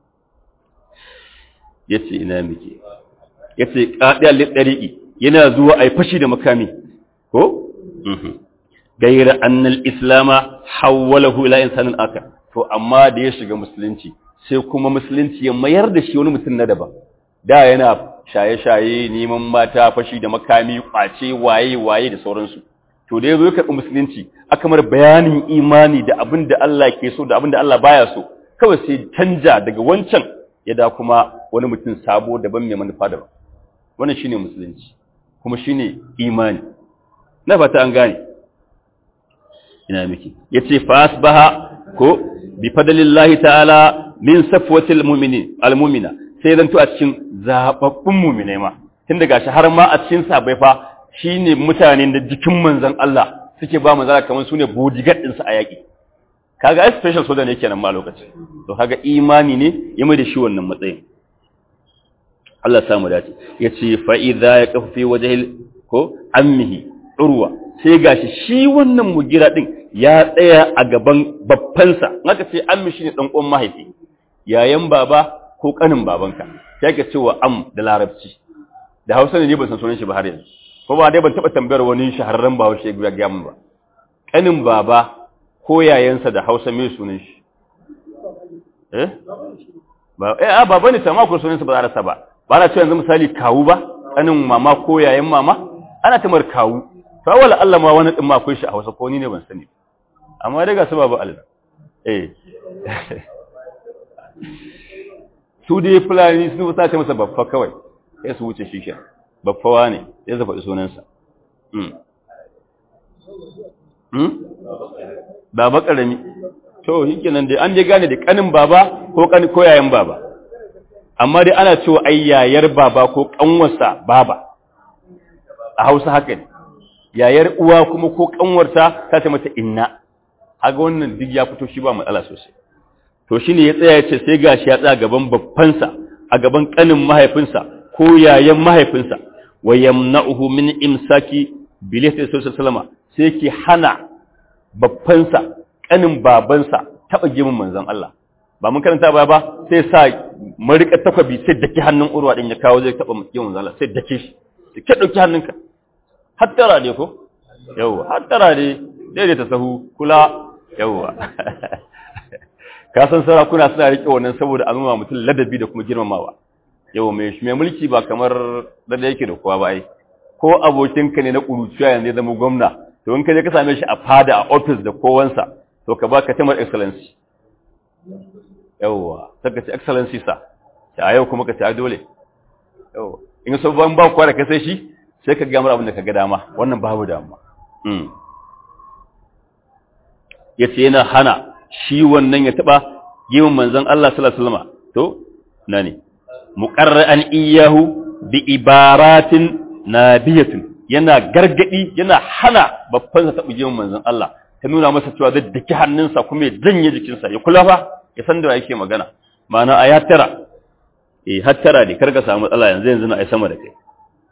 yace ina muke yace qadiyal lidariqi yana zuwa ai fashi da makami ko gaira annal islama hawwalahu ila insanin aka to amma da ya shiga musulunci sai kuma musulunci ya mayar da shi wani mutum na daban da yana shaye-shaye neman mata fashi da makami kwace waye waye da sauransu to da yazo ya karɓi musulunci aka mar bayanin imani da abin da Allah ke so da abin da Allah baya so kawai sai canja daga wancan ya da kuma wani mutum sabo daban mai manufa daban wannan shine musulunci kuma shine imani na fata an gane ina miki yace fa asbaha ko bi fadlillahi ta'ala min safwatil mu'minin almu'mina sai zanto a cikin zababbun mu'minai ma tun daga shi har ma a cikin sabai fa shine mutane da jikin manzon Allah suke ba manzon kamar sune bodyguard din sa a yaki kaga ai special soja ne kenan ma lokacin to kaga imani ne ya mai da shi wannan matsayin Allah samu dace yace fa idza yaqfu fi wajhi ko ammihi urwa sai gashi shi wannan mugira din ya tsaya a gaban babbansa naka ce ammi shine dan uwan mahaifi yayan baba ko kanin babanka sai ka ce wa am da larabci da Hausa ne ban san sunan shi ba har yanzu ko ba dai ban taba tambayar wani shahararren Bahaushe ya ga mun ba kanin baba ko yayansa da Hausa me sunan shi eh ba eh a baba ne sama ko sunan sa ba za rasa ba ba na ce yanzu misali kawu ba kanin mama ko yayan mama ana tamar kawu to wala Allah ma wani din ma akwai shi a Hausa ko ni ne ban sani amma dai ga su babu Allah eh su dai fulani sun ta ce masa baffa kawai sai su wuce shisha baffawa ne ya zafa sunansa mm mm baba karami to shikenan dai an je gane da kanin baba ko kan ko yayan baba amma dai ana cewa ai yayar baba ko kanwarsa baba a Hausa haka ne yayar uwa kuma ko kanwarta ta ce mata inna haga wannan duk ya fito shi ba matsala sosai to shine ya tsaya ya ce sai gashi ya tsaya gaban babbansa a gaban kanin mahaifinsa ko yayan mahaifinsa wa yamna'uhu min imsaki bilati sallallahu sai ke hana babbansa kanin babansa taba gimin manzon Allah ba mun karanta ba ba sai sa marika takwabi sai dake hannun urwa din ya kawo zai taba gimin manzon Allah sai dake shi ke dauki hannunka hattara ne ko yawa hattara ne daidaita sahu kula yawa ka san sarakuna suna rike wannan saboda a nuna mutum ladabi da kuma girmamawa yau mai mai mulki ba kamar da yake da kowa ba ai ko abokinka ne na kuruciya yanzu ya zama gwamna to in ka je ka same shi a fada a office da kowansa to ka baka tamar excellency yawa saka ce excellency sa a yau kuma ka ce a dole yawa in so ban ba kwa da ka sai shi sai ka ga mar abin da ka ga dama wannan babu dama yace yana hana shi wannan ya taba yin manzon Allah sallallahu alaihi wasallam to nani muqarra'an iyahu bi ibaratin nabiyatin yana gargadi yana hana babban sa taba yin manzon Allah ta nuna masa cewa zai daki hannunsa kuma ya janye jikinsa ya kula fa ya san da yake magana ma'ana a ya tara eh har tara ne karka samu matsala yanzu yanzu na ai sama da kai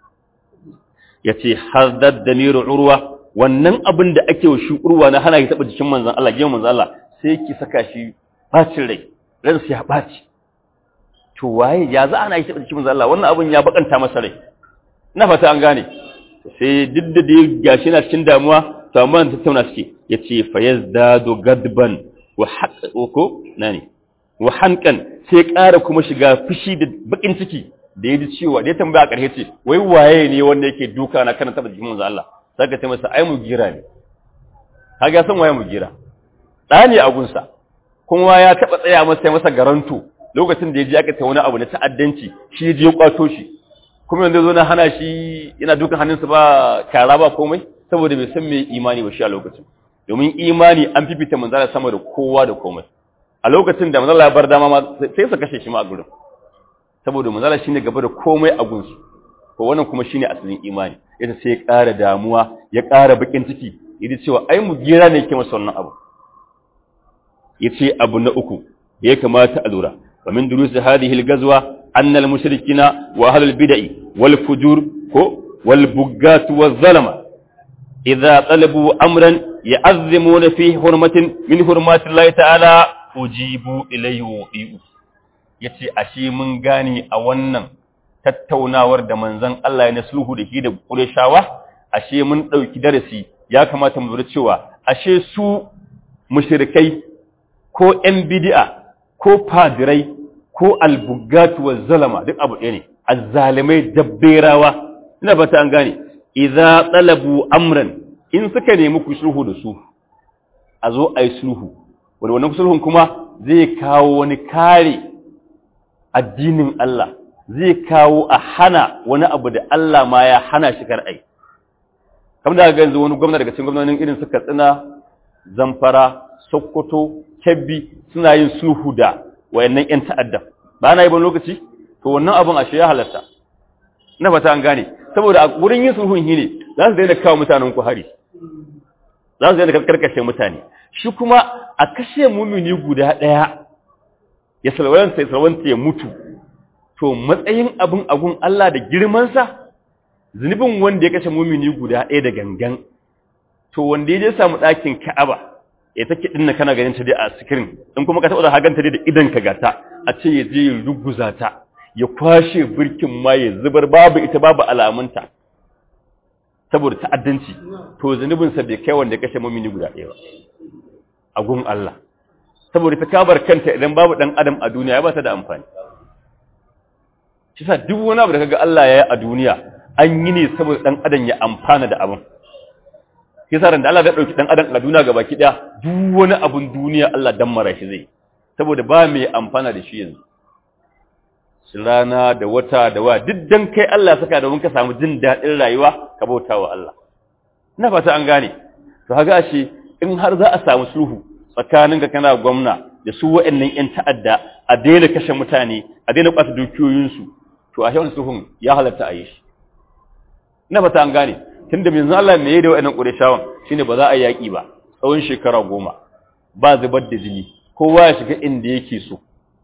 yace haddad damiru urwa wannan abin da ake wa shi urwa na hana ki taba jikin manzon Allah gidan manzon Allah sai ki saka shi bacin rai ran sai ya baci to waye ya za ana yi taba jikin manzon Allah wannan abin ya bakanta masa rai ina fata an gane sai duk da dai gashi na cikin damuwa to amma tattauna suke yace fayazdadu gadban wa haqqo nani wa hankan sai ƙara kuma shiga fushi da bakin ciki da ya ji cewa da ya tambaya a ƙarshe ce wai waye ne wanda yake duka na kana taba jikin manzo Allah saka ta masa ai mu gira ne kaga san waye mu gira da ne a gunsa kuma ya taba tsaya masa masa garanto lokacin da ya ji aka ta wani abu na ta'addanci shi ya je ya kwato shi kuma yanzu zo na hana shi yana dukan hannunsa ba kara ba komai saboda bai san me imani ba shi a lokacin domin imani an fifita manzala sama da kowa da komai a lokacin da manzala ya bar dama ma sai su kashe shi ma a gurin saboda manzala shine gaba da komai a gunsu to wannan kuma shine asalin imani ita sai ya ƙara damuwa ya ƙara bakin ciki yaji cewa ai mu gira ne yake masa wannan abu yace abu na uku ya kamata a lura wa min durus hadhihi al-ghazwa anna al-mushrikina wa ahlul bid'ah wal fujur ko wal buggat wal zalama idza talabu amran ya'azzimuna fi hurmatin min hurmati Allah ta'ala ujibu ilayhi wa yace ashe mun gane a wannan tattaunawar da manzon Allah ya nasluhu da shi da Qurayshawa ashe mun dauki darasi ya kamata mu lura cewa ashe su mushrikai ko ƴan bid'a ko fadirai ko albugatu wa zalama duk abu ɗaya ne azzalimai dabberawa ina fata an gane idza talabu amran in suka nemi ku sulhu da su a zo a yi sulhu wanda wannan sulhun kuma zai kawo wani kare addinin Allah zai kawo a hana wani abu da Allah ma ya hana shi kar'ai kamar da ga yanzu wani gwamna daga cikin gwamnonin irin su Katsina Zamfara Sokoto Kebbi suna yin sulhu da wayannan ƴan ta'adda ba na yi ban lokaci to wannan abun ashe ya halarta na fata an gane saboda a wurin yin sulhun shi ne za su daina kawo mutanen ku hari za su je da karkashe mutane shi kuma a kashe mumini guda ɗaya ya salwanta ya salwanta ya mutu to matsayin abin agun Allah da girmansa zunubin wanda ya kashe mumini guda ɗaya da gangan to wanda ya je samu ɗakin Ka'aba ya take dinna kana ganin ta dai a screen in kuma ka taɓa da haganta dai da idan ka gata a ce ya je ya ruguza ta ya kwashe birkin ma ya zubar babu ita babu alamunta saboda ta'addanci to zunubinsa bai kai wanda ya kashe mumini guda ɗaya ba a gun Allah saboda ta kabar kanta idan babu dan adam a duniya ya ba ta da amfani shi sa duk wani abu da kaga Allah ya yi a duniya an yi ne saboda dan adam ya amfana da abin shi sa ran da Allah ya dauki dan adam a duniya gaba ki daya duk wani abun duniya Allah dan mara shi zai saboda ba mai amfana da shi yanzu rana da wata da wa duk dan kai Allah saka domin ka samu jin daɗin rayuwa ka bauta wa Allah ina fata an gane to haga shi in har za a samu sulhu tsakanin ka kana gwamna da su waɗannan ƴan ta'adda a daina kashe mutane a daina kwata dukiyoyinsu to a shawar sulhun ya halatta a yi shi ina fata an gane tunda yanzu Allah me yayi da waɗannan ƙureshawan shine ba za a yaƙi ba tsawon shekara goma ba zubar da jini kowa ya shiga inda yake so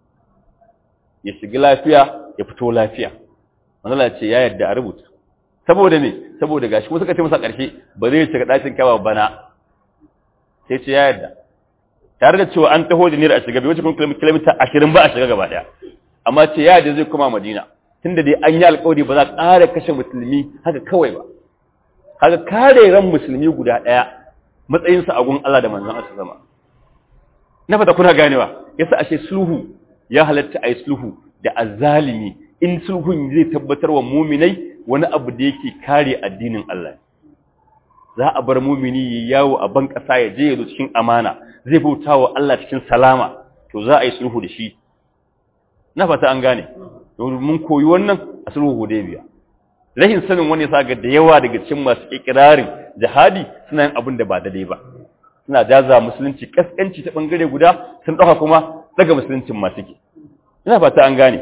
ya shiga lafiya ya fito lafiya manzala ce ya yadda a rubuta saboda me saboda gashi kuma suka ce masa ƙarshe ba zai shiga ɗakin kawa bana sai ce ya yadda tare da cewa an taho da niyyar a shiga bai wuce kun kilomita ashirin ba a shiga gaba ɗaya amma ce ya yadda zai koma madina tunda dai an yi alƙawari ba za a ƙara kashe musulmi haka kawai ba haka kare ran musulmi guda ɗaya matsayinsa a gun Allah da manzon Allah sama na fata kuna ganewa yasa ashe sulhu ya halatta a yi sulhu da azzalimi in sulhun zai tabbatar wa muminai wani abu da yake kare addinin Allah za a bar mumini ya yawo a ban ƙasa ya je ya zo cikin amana zai bauta wa Allah cikin salama to za a yi sulhu da shi na fata an gane mun koyi wannan a sulhu hudaybiya rahin sanin wani sa ga da yawa daga cikin masu ikirarin jihadi suna yin abin da ba daidai ba suna jaza musulunci kaskanci ta bangare guda sun dauka kuma daga musuluncin masu ke ina fata an gane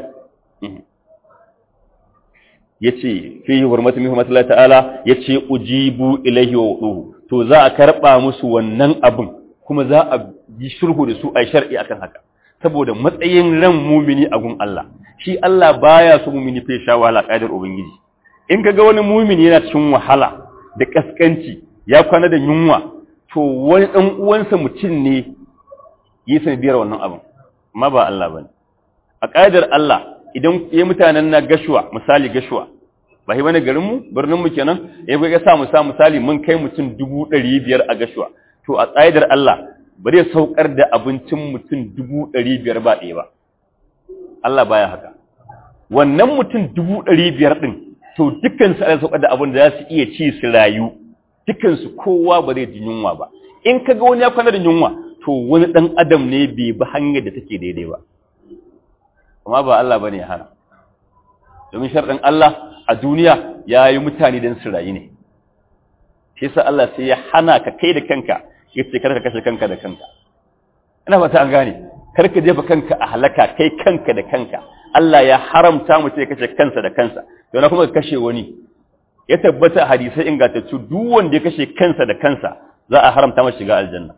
yace fi hurmatu min hurmati ta'ala yace ujibu ilaihi wa wuduhu to za a karba musu wannan abin kuma za a yi shirhu da su a shar'i akan haka saboda matsayin ran mumini a gun Allah shi Allah baya so mumini fa sha wahala kaidar ubangiji in kaga wani mumini yana cikin wahala da kaskanci ya kwana da yunwa to wani dan uwansa mutum ne yi sanadiyar wannan abin amma ba Allah bane a kaidar Allah idan ya mutanen na gashuwa misali gashuwa ba shi bane garin mu birnin mu kenan ya ga sa mu sa misali mun kai mutum 500 a gashuwa to a kaidar Allah ba zai saukar da abincin mutum 500 ba ɗaya ba Allah baya haka wannan mutum 500 din to dukkan su ana saukar da abin da za su iya ci su rayu dukkan su kowa ba zai ji yunwa ba in kaga wani ya kwana da yunwa to wani dan adam ne bai bi hanyar da take daidai ba amma ba Allah bane ya hana domin sharɗin Allah a duniya ya yi mutane don su rayu ne shi yasa Allah sai ya hana ka kai da kanka ya ce karka kashe kanka da kanka ina fata an gane karka jefa kanka a halaka kai kanka da kanka Allah ya haramta mutum ya kashe kansa da kansa to na kuma ka kashe wani ya tabbata hadisai ingantattu duk wanda ya kashe kansa da kansa za a haramta masa shiga aljanna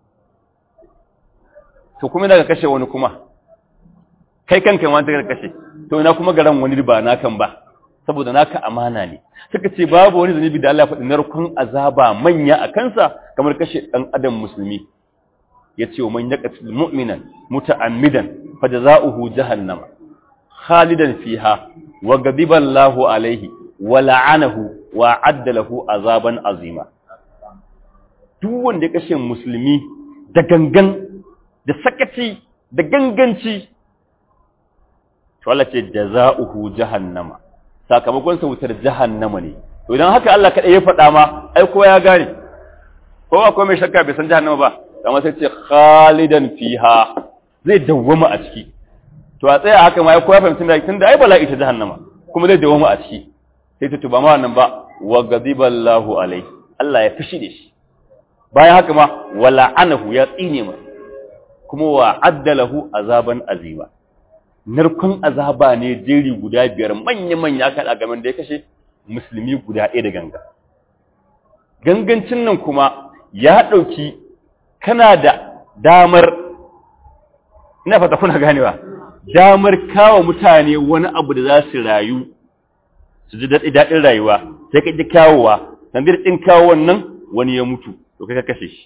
to kuma daga kashe wani kuma kai kanka ma ta kashe to ina kuma garan wani ba nakan ba saboda naka amana ne suka ce babu wani zunubi da Allah ya faɗi narkon azaba manya a kansa kamar kashe ɗan adam musulmi ya ce wa man yaqtul mu'minan muta'ammidan fajza'uhu jahannama khalidan fiha wa ghadiba Allahu alaihi wa la'anahu wa adda lahu azaban azima duk wanda ya kashe musulmi da gangan da sakaci da ganganci to Allah ce jaza'uhu jahannama sakamakon sa wutar jahannama ne to idan haka Allah kada ya faɗa ma ai kowa ya gane kowa ko mai shakka bai san jahannama ba amma sai ce khalidan fiha zai dawwama a ciki to a tsaya haka ma ai kowa fahimta da tunda ai bala'i ta jahannama kuma zai dawwama a ciki sai ta tuba ma wannan ba wa ghadiballahu alai Allah ya fishi da shi bayan haka ma wala anahu ya tsine masa kuma wa addalahu azaban azima narkon azaba ne jeri guda biyar manya-manya kan a gaban da ya kashe musulmi guda ɗaya da ganga gangancin nan kuma ya ɗauki kana da damar ina fata kuna ganewa damar kawo mutane wani abu da za su rayu su ji daɗin rayuwa sai ka ji kawowa sandir ɗin kawo wannan wani ya mutu to kai ka kashe shi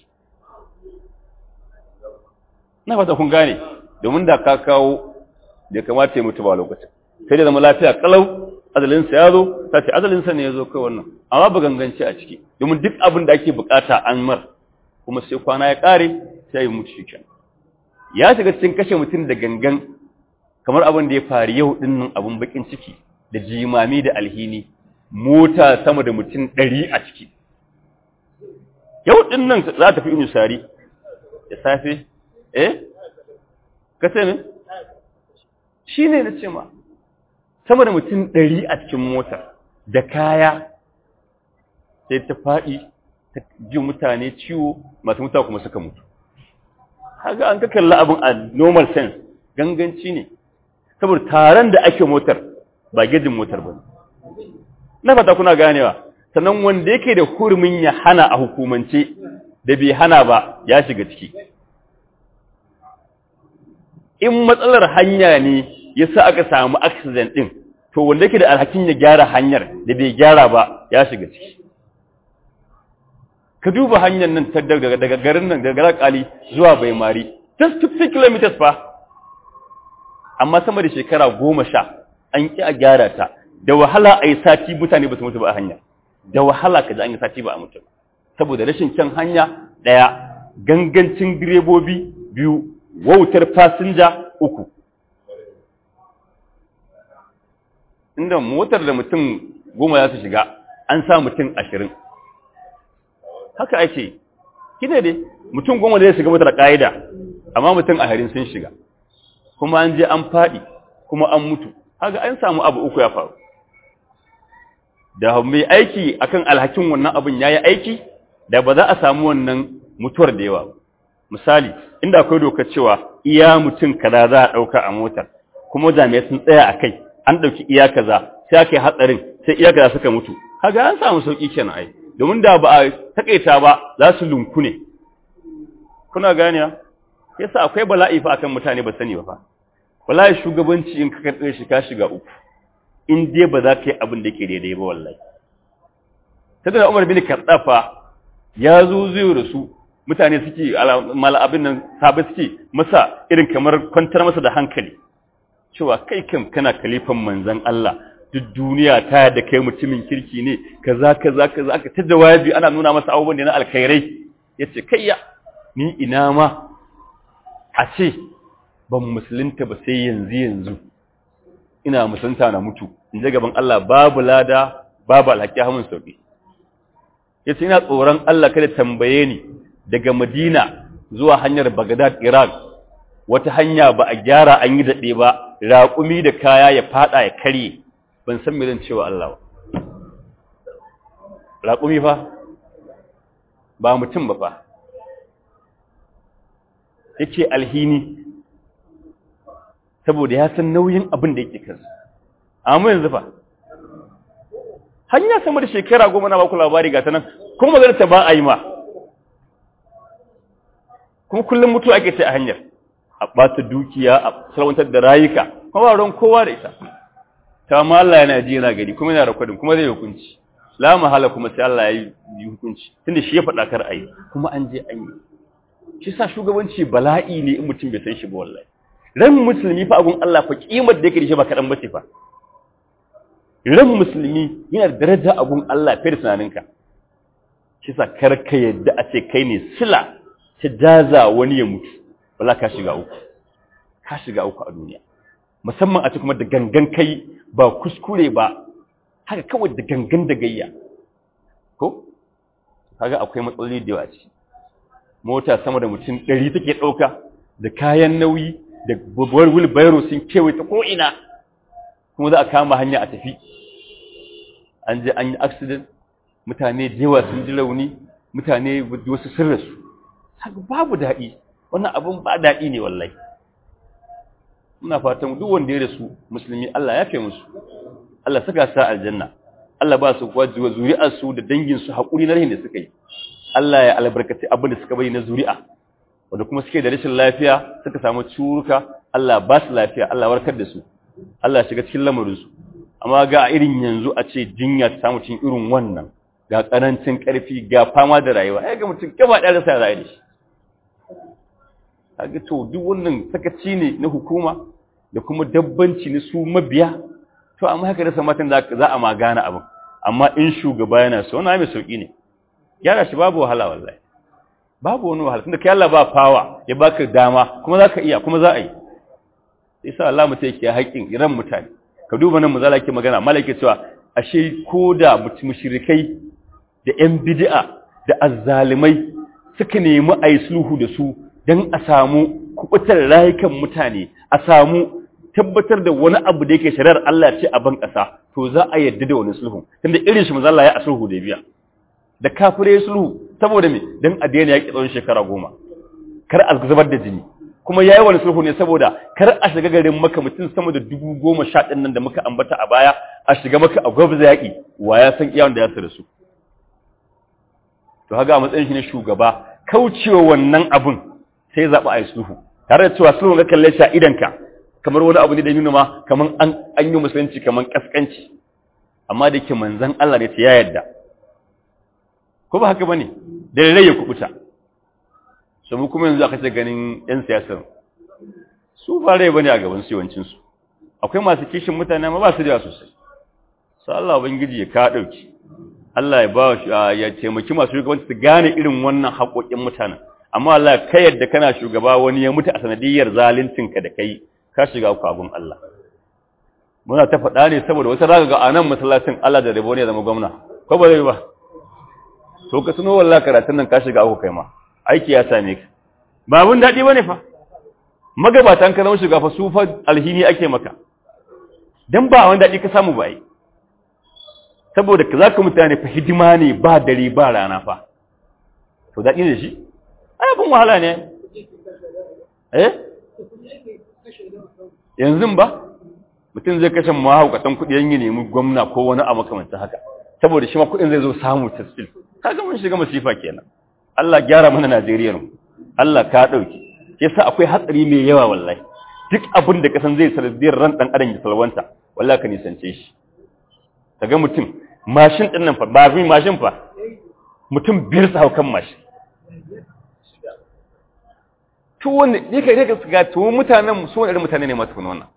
ina fata kun gane domin da ka kawo da kamata ya mutu ba lokacin sai da zama lafiya kalau azalinsa ya zo ta ce azalinsa ne ya zo kai wannan amma ba ganganci a ciki domin duk abin da ake bukata an mar kuma sai kwana ya kare sai ya mutu shi ya shiga cikin kashe mutum da gangan kamar abin da ya faru yau din nan abin bakin ciki da jimami da alhini mota sama da mutum ɗari a ciki yau din nan za ta fi inu sari da safe eh ka ce min shi ne na ce ma sama da mutum ɗari a cikin motar da kaya sai ta faɗi ta ji mutane ciwo masu mutuwa kuma suka mutu haka an ka kalla abin a normal sense ganganci ne saboda taron da ake motar ba gejin motar ba na fata kuna ganewa sannan wanda yake da hurumin ya hana a hukumance da bai hana ba ya shiga ciki in matsalar hanya ne yasa aka samu accident din to wanda yake da alhakin ya gyara hanyar da bai gyara ba ya shiga ciki ka duba hanyar nan ta daga daga garin nan daga kali zuwa baimari just 50 kilometers fa amma sama da shekara goma sha an ki a gyara ta da wahala a yi sati mutane ba su mutu ba a hanya da wahala ka ji an yi sati ba a mutu saboda rashin kyan hanya ɗaya gangancin direbobi biyu wautar fasinja uku inda motar da mutum goma za su shiga an sa mutum ashirin haka ake kine dai mutum goma zai shiga motar ƙa'ida amma mutum ashirin sun shiga kuma an je an faɗi kuma an mutu haka an samu abu uku ya faru da mai aiki akan alhakin wannan abin ya yi aiki da ba za a samu wannan mutuwar da yawa misali inda akwai doka cewa iya mutum kaza za a ɗauka a motar kuma jami'ai sun tsaya a kai an ɗauki iya kaza sai aka yi hatsarin sai iya kaza suka mutu haka an samu sauƙi kenan ai domin da ba a takaita ba za su lunku ne kuna ganiya yasa akwai bala'i fa akan mutane ba sani ba fa wallahi shugabanci in ka karɓe shi ka shiga uku in dai ba za ka yi abin da ke daidai ba wallahi sai da Umar bin Khattafa ya zo zai rasu mutane suke mala abin nan sabai suke masa irin kamar kwantar masa da hankali cewa kai kam kana kalifan manzon Allah duk duniya ta da kai mutumin kirki ne kaza kaza kaza ka ta jawabi ana nuna masa abubuwan da na alkhairai yace kayya ni ina ma a ce ban musulunta ba sai yanzu yanzu ina musulunta na mutu in je gaban Allah babu lada babu alhaki hamun sauki yace ina tsoron Allah kada tambaye ni daga Madina zuwa hanyar Baghdad Iraq wata hanya ba a gyara an yi dade ba raƙumi da kaya ya fada ya karye ban san me zan cewa Allah ba raƙumi fa ba mutum ba fa yake alhini saboda ya san nauyin abin da yake kansa amma yanzu fa hanya sama da shekara goma na baku labari ga ta nan kuma magana ta ba a yi ma kuma kullum mutu ake ta a hanyar a ɓata dukiya a salwantar da rayuka kuma ba ruwan kowa da ita ta ma Allah yana ji yana gari kuma yana rakwadin kuma zai hukunci la mahala kuma sai Allah ya yi hukunci tunda shi ya faɗa kar a yi kuma an je an yi shi sa shugabanci bala'i ne in mutum bai san shi ba wallahi ran musulmi fa abun Allah fa kimar da yake da shi ba kaɗan bace fa ran musulmi yana da daraja abun Allah fiye da tunaninka shi sa kar ka yadda a ce kai ne sila ta jaza wani ya mutu wala ka shiga uku ka shiga uku a duniya musamman a ce kuma da gangan kai ba kuskure ba haka kawai da gangan da gayya ko kaga akwai matsaloli da yawa ciki mota sama da mutum ɗari take ɗauka da kayan nauyi da babbar wheelbarrow sun kewaye ta ko'ina kuma za a kama hanya a tafi an je an yi accident mutane da yawa sun ji rauni mutane wasu sun rasu haka babu daɗi wannan abin ba daɗi ne wallahi muna fatan duk wanda ya rasu musulmi Allah ya fe musu Allah saka sa aljanna Allah ba su kwaji wa zuri'arsu da danginsu haƙuri na rahin da suka yi Allah ya albarkaci abin da suka bari na zuri'a wanda kuma suke da rashin lafiya suka samu curuka Allah ba su lafiya Allah warkar da su Allah shiga cikin lamarin su amma ga irin yanzu a ce jinya ta samu cikin irin wannan ga karancin karfi ga fama da rayuwa ai ga mutum gaba ɗaya rasa rayuwa da shi kaga to duk wannan sakaci ne na hukuma da kuma dabbanci na su mabiya to amma haka rasa matan da za a magana abin amma in shugaba yana so na mai sauki ne gyara shi babu wahala wallahi babu wani wahala tunda kai Allah ba fawa ya baka dama kuma zaka iya kuma za a yi sai sa Allah mutai yake haƙin ran mutane ka duba nan muzala ke magana malaka cewa ashe koda mushrikai da ƴan bid'a da azzalimai suka nemi ayi sulhu da su dan a samu kubutar rayukan mutane a samu tabbatar da wani abu da yake shari'ar Allah ce a ban ƙasa to za a yadda da wani sulhu tunda irin shi manzo Allah ya sulhu da biya da kafire sulhu saboda me dan a daina yaki tsawon shekara goma kar a zubar da jini kuma yayi wani sulhu ne saboda kar a shiga garin Makka mutum sama da dubu goma sha ɗin nan da muka ambata a baya a shiga maka a gwabza yaki wa ya san iyawan da ya da su to haga a matsayin shi ne shugaba kaucewa wannan abun sai zaɓi a yi sulhu tare da cewa sulhu ga kalle shi a idanka kamar wani abu ne da nuna ma kamar an an yi musulunci kamar kaskanci amma da yake manzon Allah ne ya yarda ko ba haka bane da rai ya kubuta so mu kuma yanzu aka ce ganin yan siyasar su ba rai bane a gaban su yawancin su akwai masu kishin mutane ma ba su da sosai sai Allah ubangiji ya ka dauki Allah ya ba ya taimaki masu shugabanci su gane irin wannan haƙoƙin mutanen amma Allah kai yadda kana shugaba wani ya mutu a sanadiyar zaluncinka da kai ka shiga uku abin Allah muna ta faɗa ne saboda wata raga ga anan masallacin Allah da rabo ne zama gwamna ko ba zai ba to ka tuno wallahi karatun nan ka shiga uku kai ma aiki ya same ka ba abun daɗi bane fa magabatan ka zama shiga fa su fa alhini ake maka dan ba wani daɗi ka samu ba yi saboda ka zaka mutane fa hidima ne ba dare ba rana fa to daɗi ne shi ai abin wahala ne eh yanzu ba mutum zai kashe mahaukatan kuɗi yan yi nemi gwamna ko wani a makamancin haka saboda shi ma kuɗin zai zo samu tasfil kaga mun shiga masifa kenan Allah gyara mana Najeriya mu Allah ka dauki yasa akwai hatsari mai yawa wallahi duk abin da kasan zai sanadiyar ran dan adam ya salwanta wallahi ka nisance shi kaga mutum mashin din nan fa ba fi mashin fa mutum biyar su haukan mashin to wanda ne kai daga ga to mutanen su wani irin mutane ne masu kuma wannan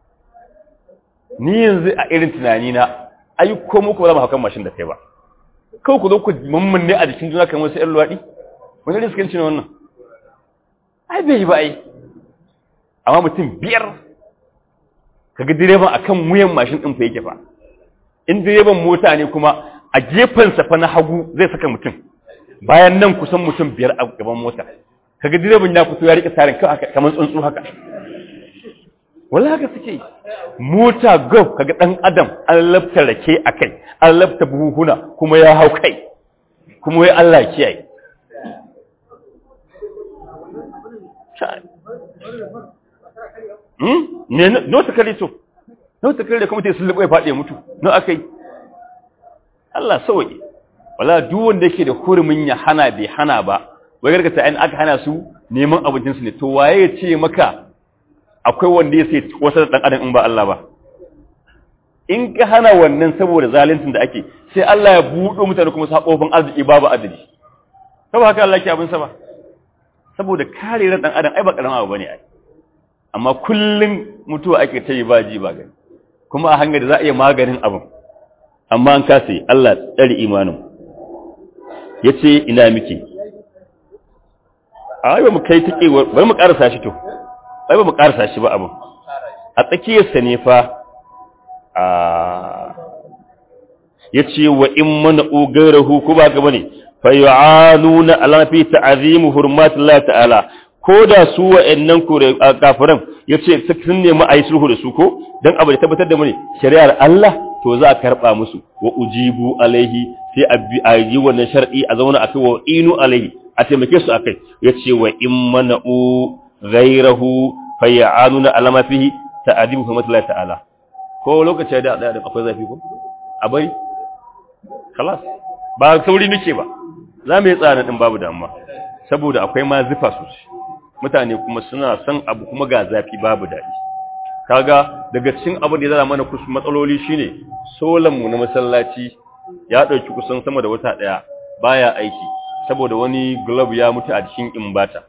ni yanzu a irin tunani na ai ko muku ba za mu haukan mashin da kai ba kawai ku zo ku mammanne a jikin juna kamar wasu ƴan luwaɗi wani riskanci ne wannan ai bai yi ba ai amma mutum biyar kaga direban akan wuyan mashin ɗin fa yake fa in direban mota ne kuma a gefensa fa na hagu zai saka mutum bayan nan kusan mutum biyar a gaban mota kaga direban ya fito ya rike sarin kamar tsuntsu haka wala haka suke mota go kaga dan adam an lafta rake akai an lafta buhuna kuma ya hau kai kuma wai Allah kiyaye hmm ne no ta kare to no ta kare kuma sai sun lubai fadi mutu no akai Allah sauke wala duk wanda yake da hurumin ya hana bai hana ba wai gargata an aka hana su neman abincin su ne to waye ya ce maka akwai wanda ya sai wasu dan adam in ba Allah ba in ka hana wannan saboda zaluncin da ake sai Allah ya buɗo mutane kuma sakofin arziki babu adadi saboda haka Allah ke abin sa ba saboda kare ran dan adam ai ba karama abu bane ai amma kullun mutuwa ake ta yi ba ji ba gani kuma a hanyar da za a iya maganin abin amma an kasa Allah tsare imanin yace ina miki ai ba mu kai take bari mu karasa shi to ai ba mu karasa shi ba abin a tsakiyarsa ne fa a yace wa in mana ugarahu ko ba ga bane fa yu'anuna ala fi ta'zim hurmatillah ta'ala ko da su wa'annan kafiran yace sun nemi ayi sulhu da su ko dan abu da tabbatar da mu ne shari'ar Allah to za a karba musu wa ujibu alaihi sai a yi wannan shar'i a zauna akai wa inu alaihi a taimake su akai yace wa in mana'u ghayrahu fay'anuna alama fihi ta'dibu hurmatillah ta'ala ko lokaci da da akwai zafi ko a bari خلاص ba sauri nake ba za mu yi tsara din babu damuwa saboda akwai ma zufa sosai mutane kuma suna son abu kuma ga zafi babu daɗi kaga daga cikin abu da ya zama mana kusa matsaloli shine solan mu na masallaci ya ɗauki kusan sama da wata ɗaya baya aiki saboda wani glove ya mutu a cikin imbata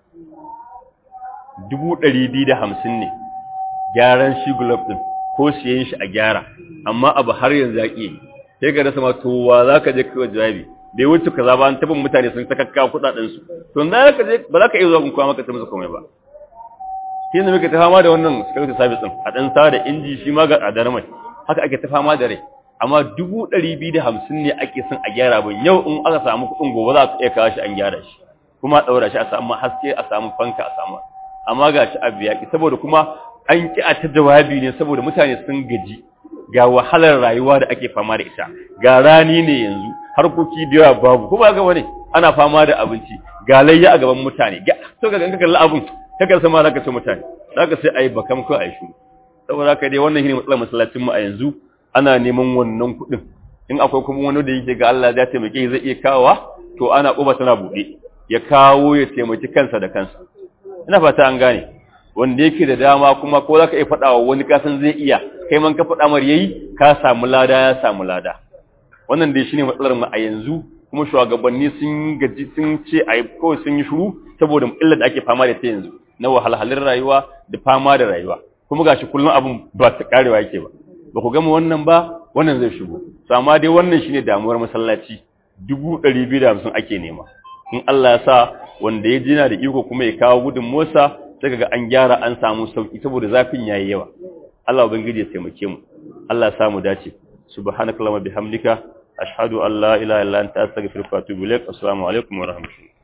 dubu ɗari biyu da hamsin ne gyaran shi glove ɗin ko siyan shi a gyara amma abu har yanzu ya ƙi sai ka rasa ma to wa za ka je kawai jawabi bai wuce kaza ba an tabin mutane sun sakakka kuɗaɗen su to za ka je ba za ka iya zuwa kun kuma maka ta musu komai ba shi ne muke ta fama da wannan security service ɗin a ɗan sa da inji shi ma ga tsadar mai haka ake ta fama da rai amma dubu ɗari biyu da hamsin ne ake son a gyara ba yau in aka samu kuɗin gobe za su iya kawo shi an gyara shi kuma a ɗaura shi a samu haske a samu fanka a samu amma ga shi abu yaƙi saboda kuma an ƙi a ta jawabi ne saboda mutane sun gaji ga wahalar rayuwa da ake fama da ita ga rani ne yanzu harkoki da yawa babu kuma ga wani ana fama da abinci ga layya a gaban mutane ga to ga ganka kalli abun kaga sama zaka ce mutane zaka sai ayi bakam ko ayi shuru saboda haka dai wannan shine matsalar masallacin mu a yanzu ana neman wannan kuɗin in akwai kuma wani da yake ga Allah ya taimake zai iya kawowa to ana ƙoba tana buɗe ya kawo ya taimaki kansa da kansa ina fata an gane wanda yake da dama kuma ko zaka iya faɗa wa wani kasan zai iya kai man ka faɗa mar yayi ka samu lada ya samu lada wannan dai shine matsalar mu a yanzu kuma shugabanni sun gaji sun ce ai kawai sun yi shiru saboda illar da ake fama da ta yanzu na wahalhalin rayuwa da fama da rayuwa kuma gashi kullum abun ba ta karewa yake ba ba ku gama wannan ba wannan zai shigo to amma dai wannan shine damuwar masallaci 250 ake nema in Allah ya sa wanda ya jina da iko kuma ya kawo gudun Musa sai kaga an gyara an samu sauki saboda zafin yayi yawa Allah ubangiji ya taimake mu Allah ya samu dace subhanakallahumma bihamdika ashhadu an la ilaha illa anta astaghfiruka wa atubu ilaik assalamu alaikum wa rahmatullahi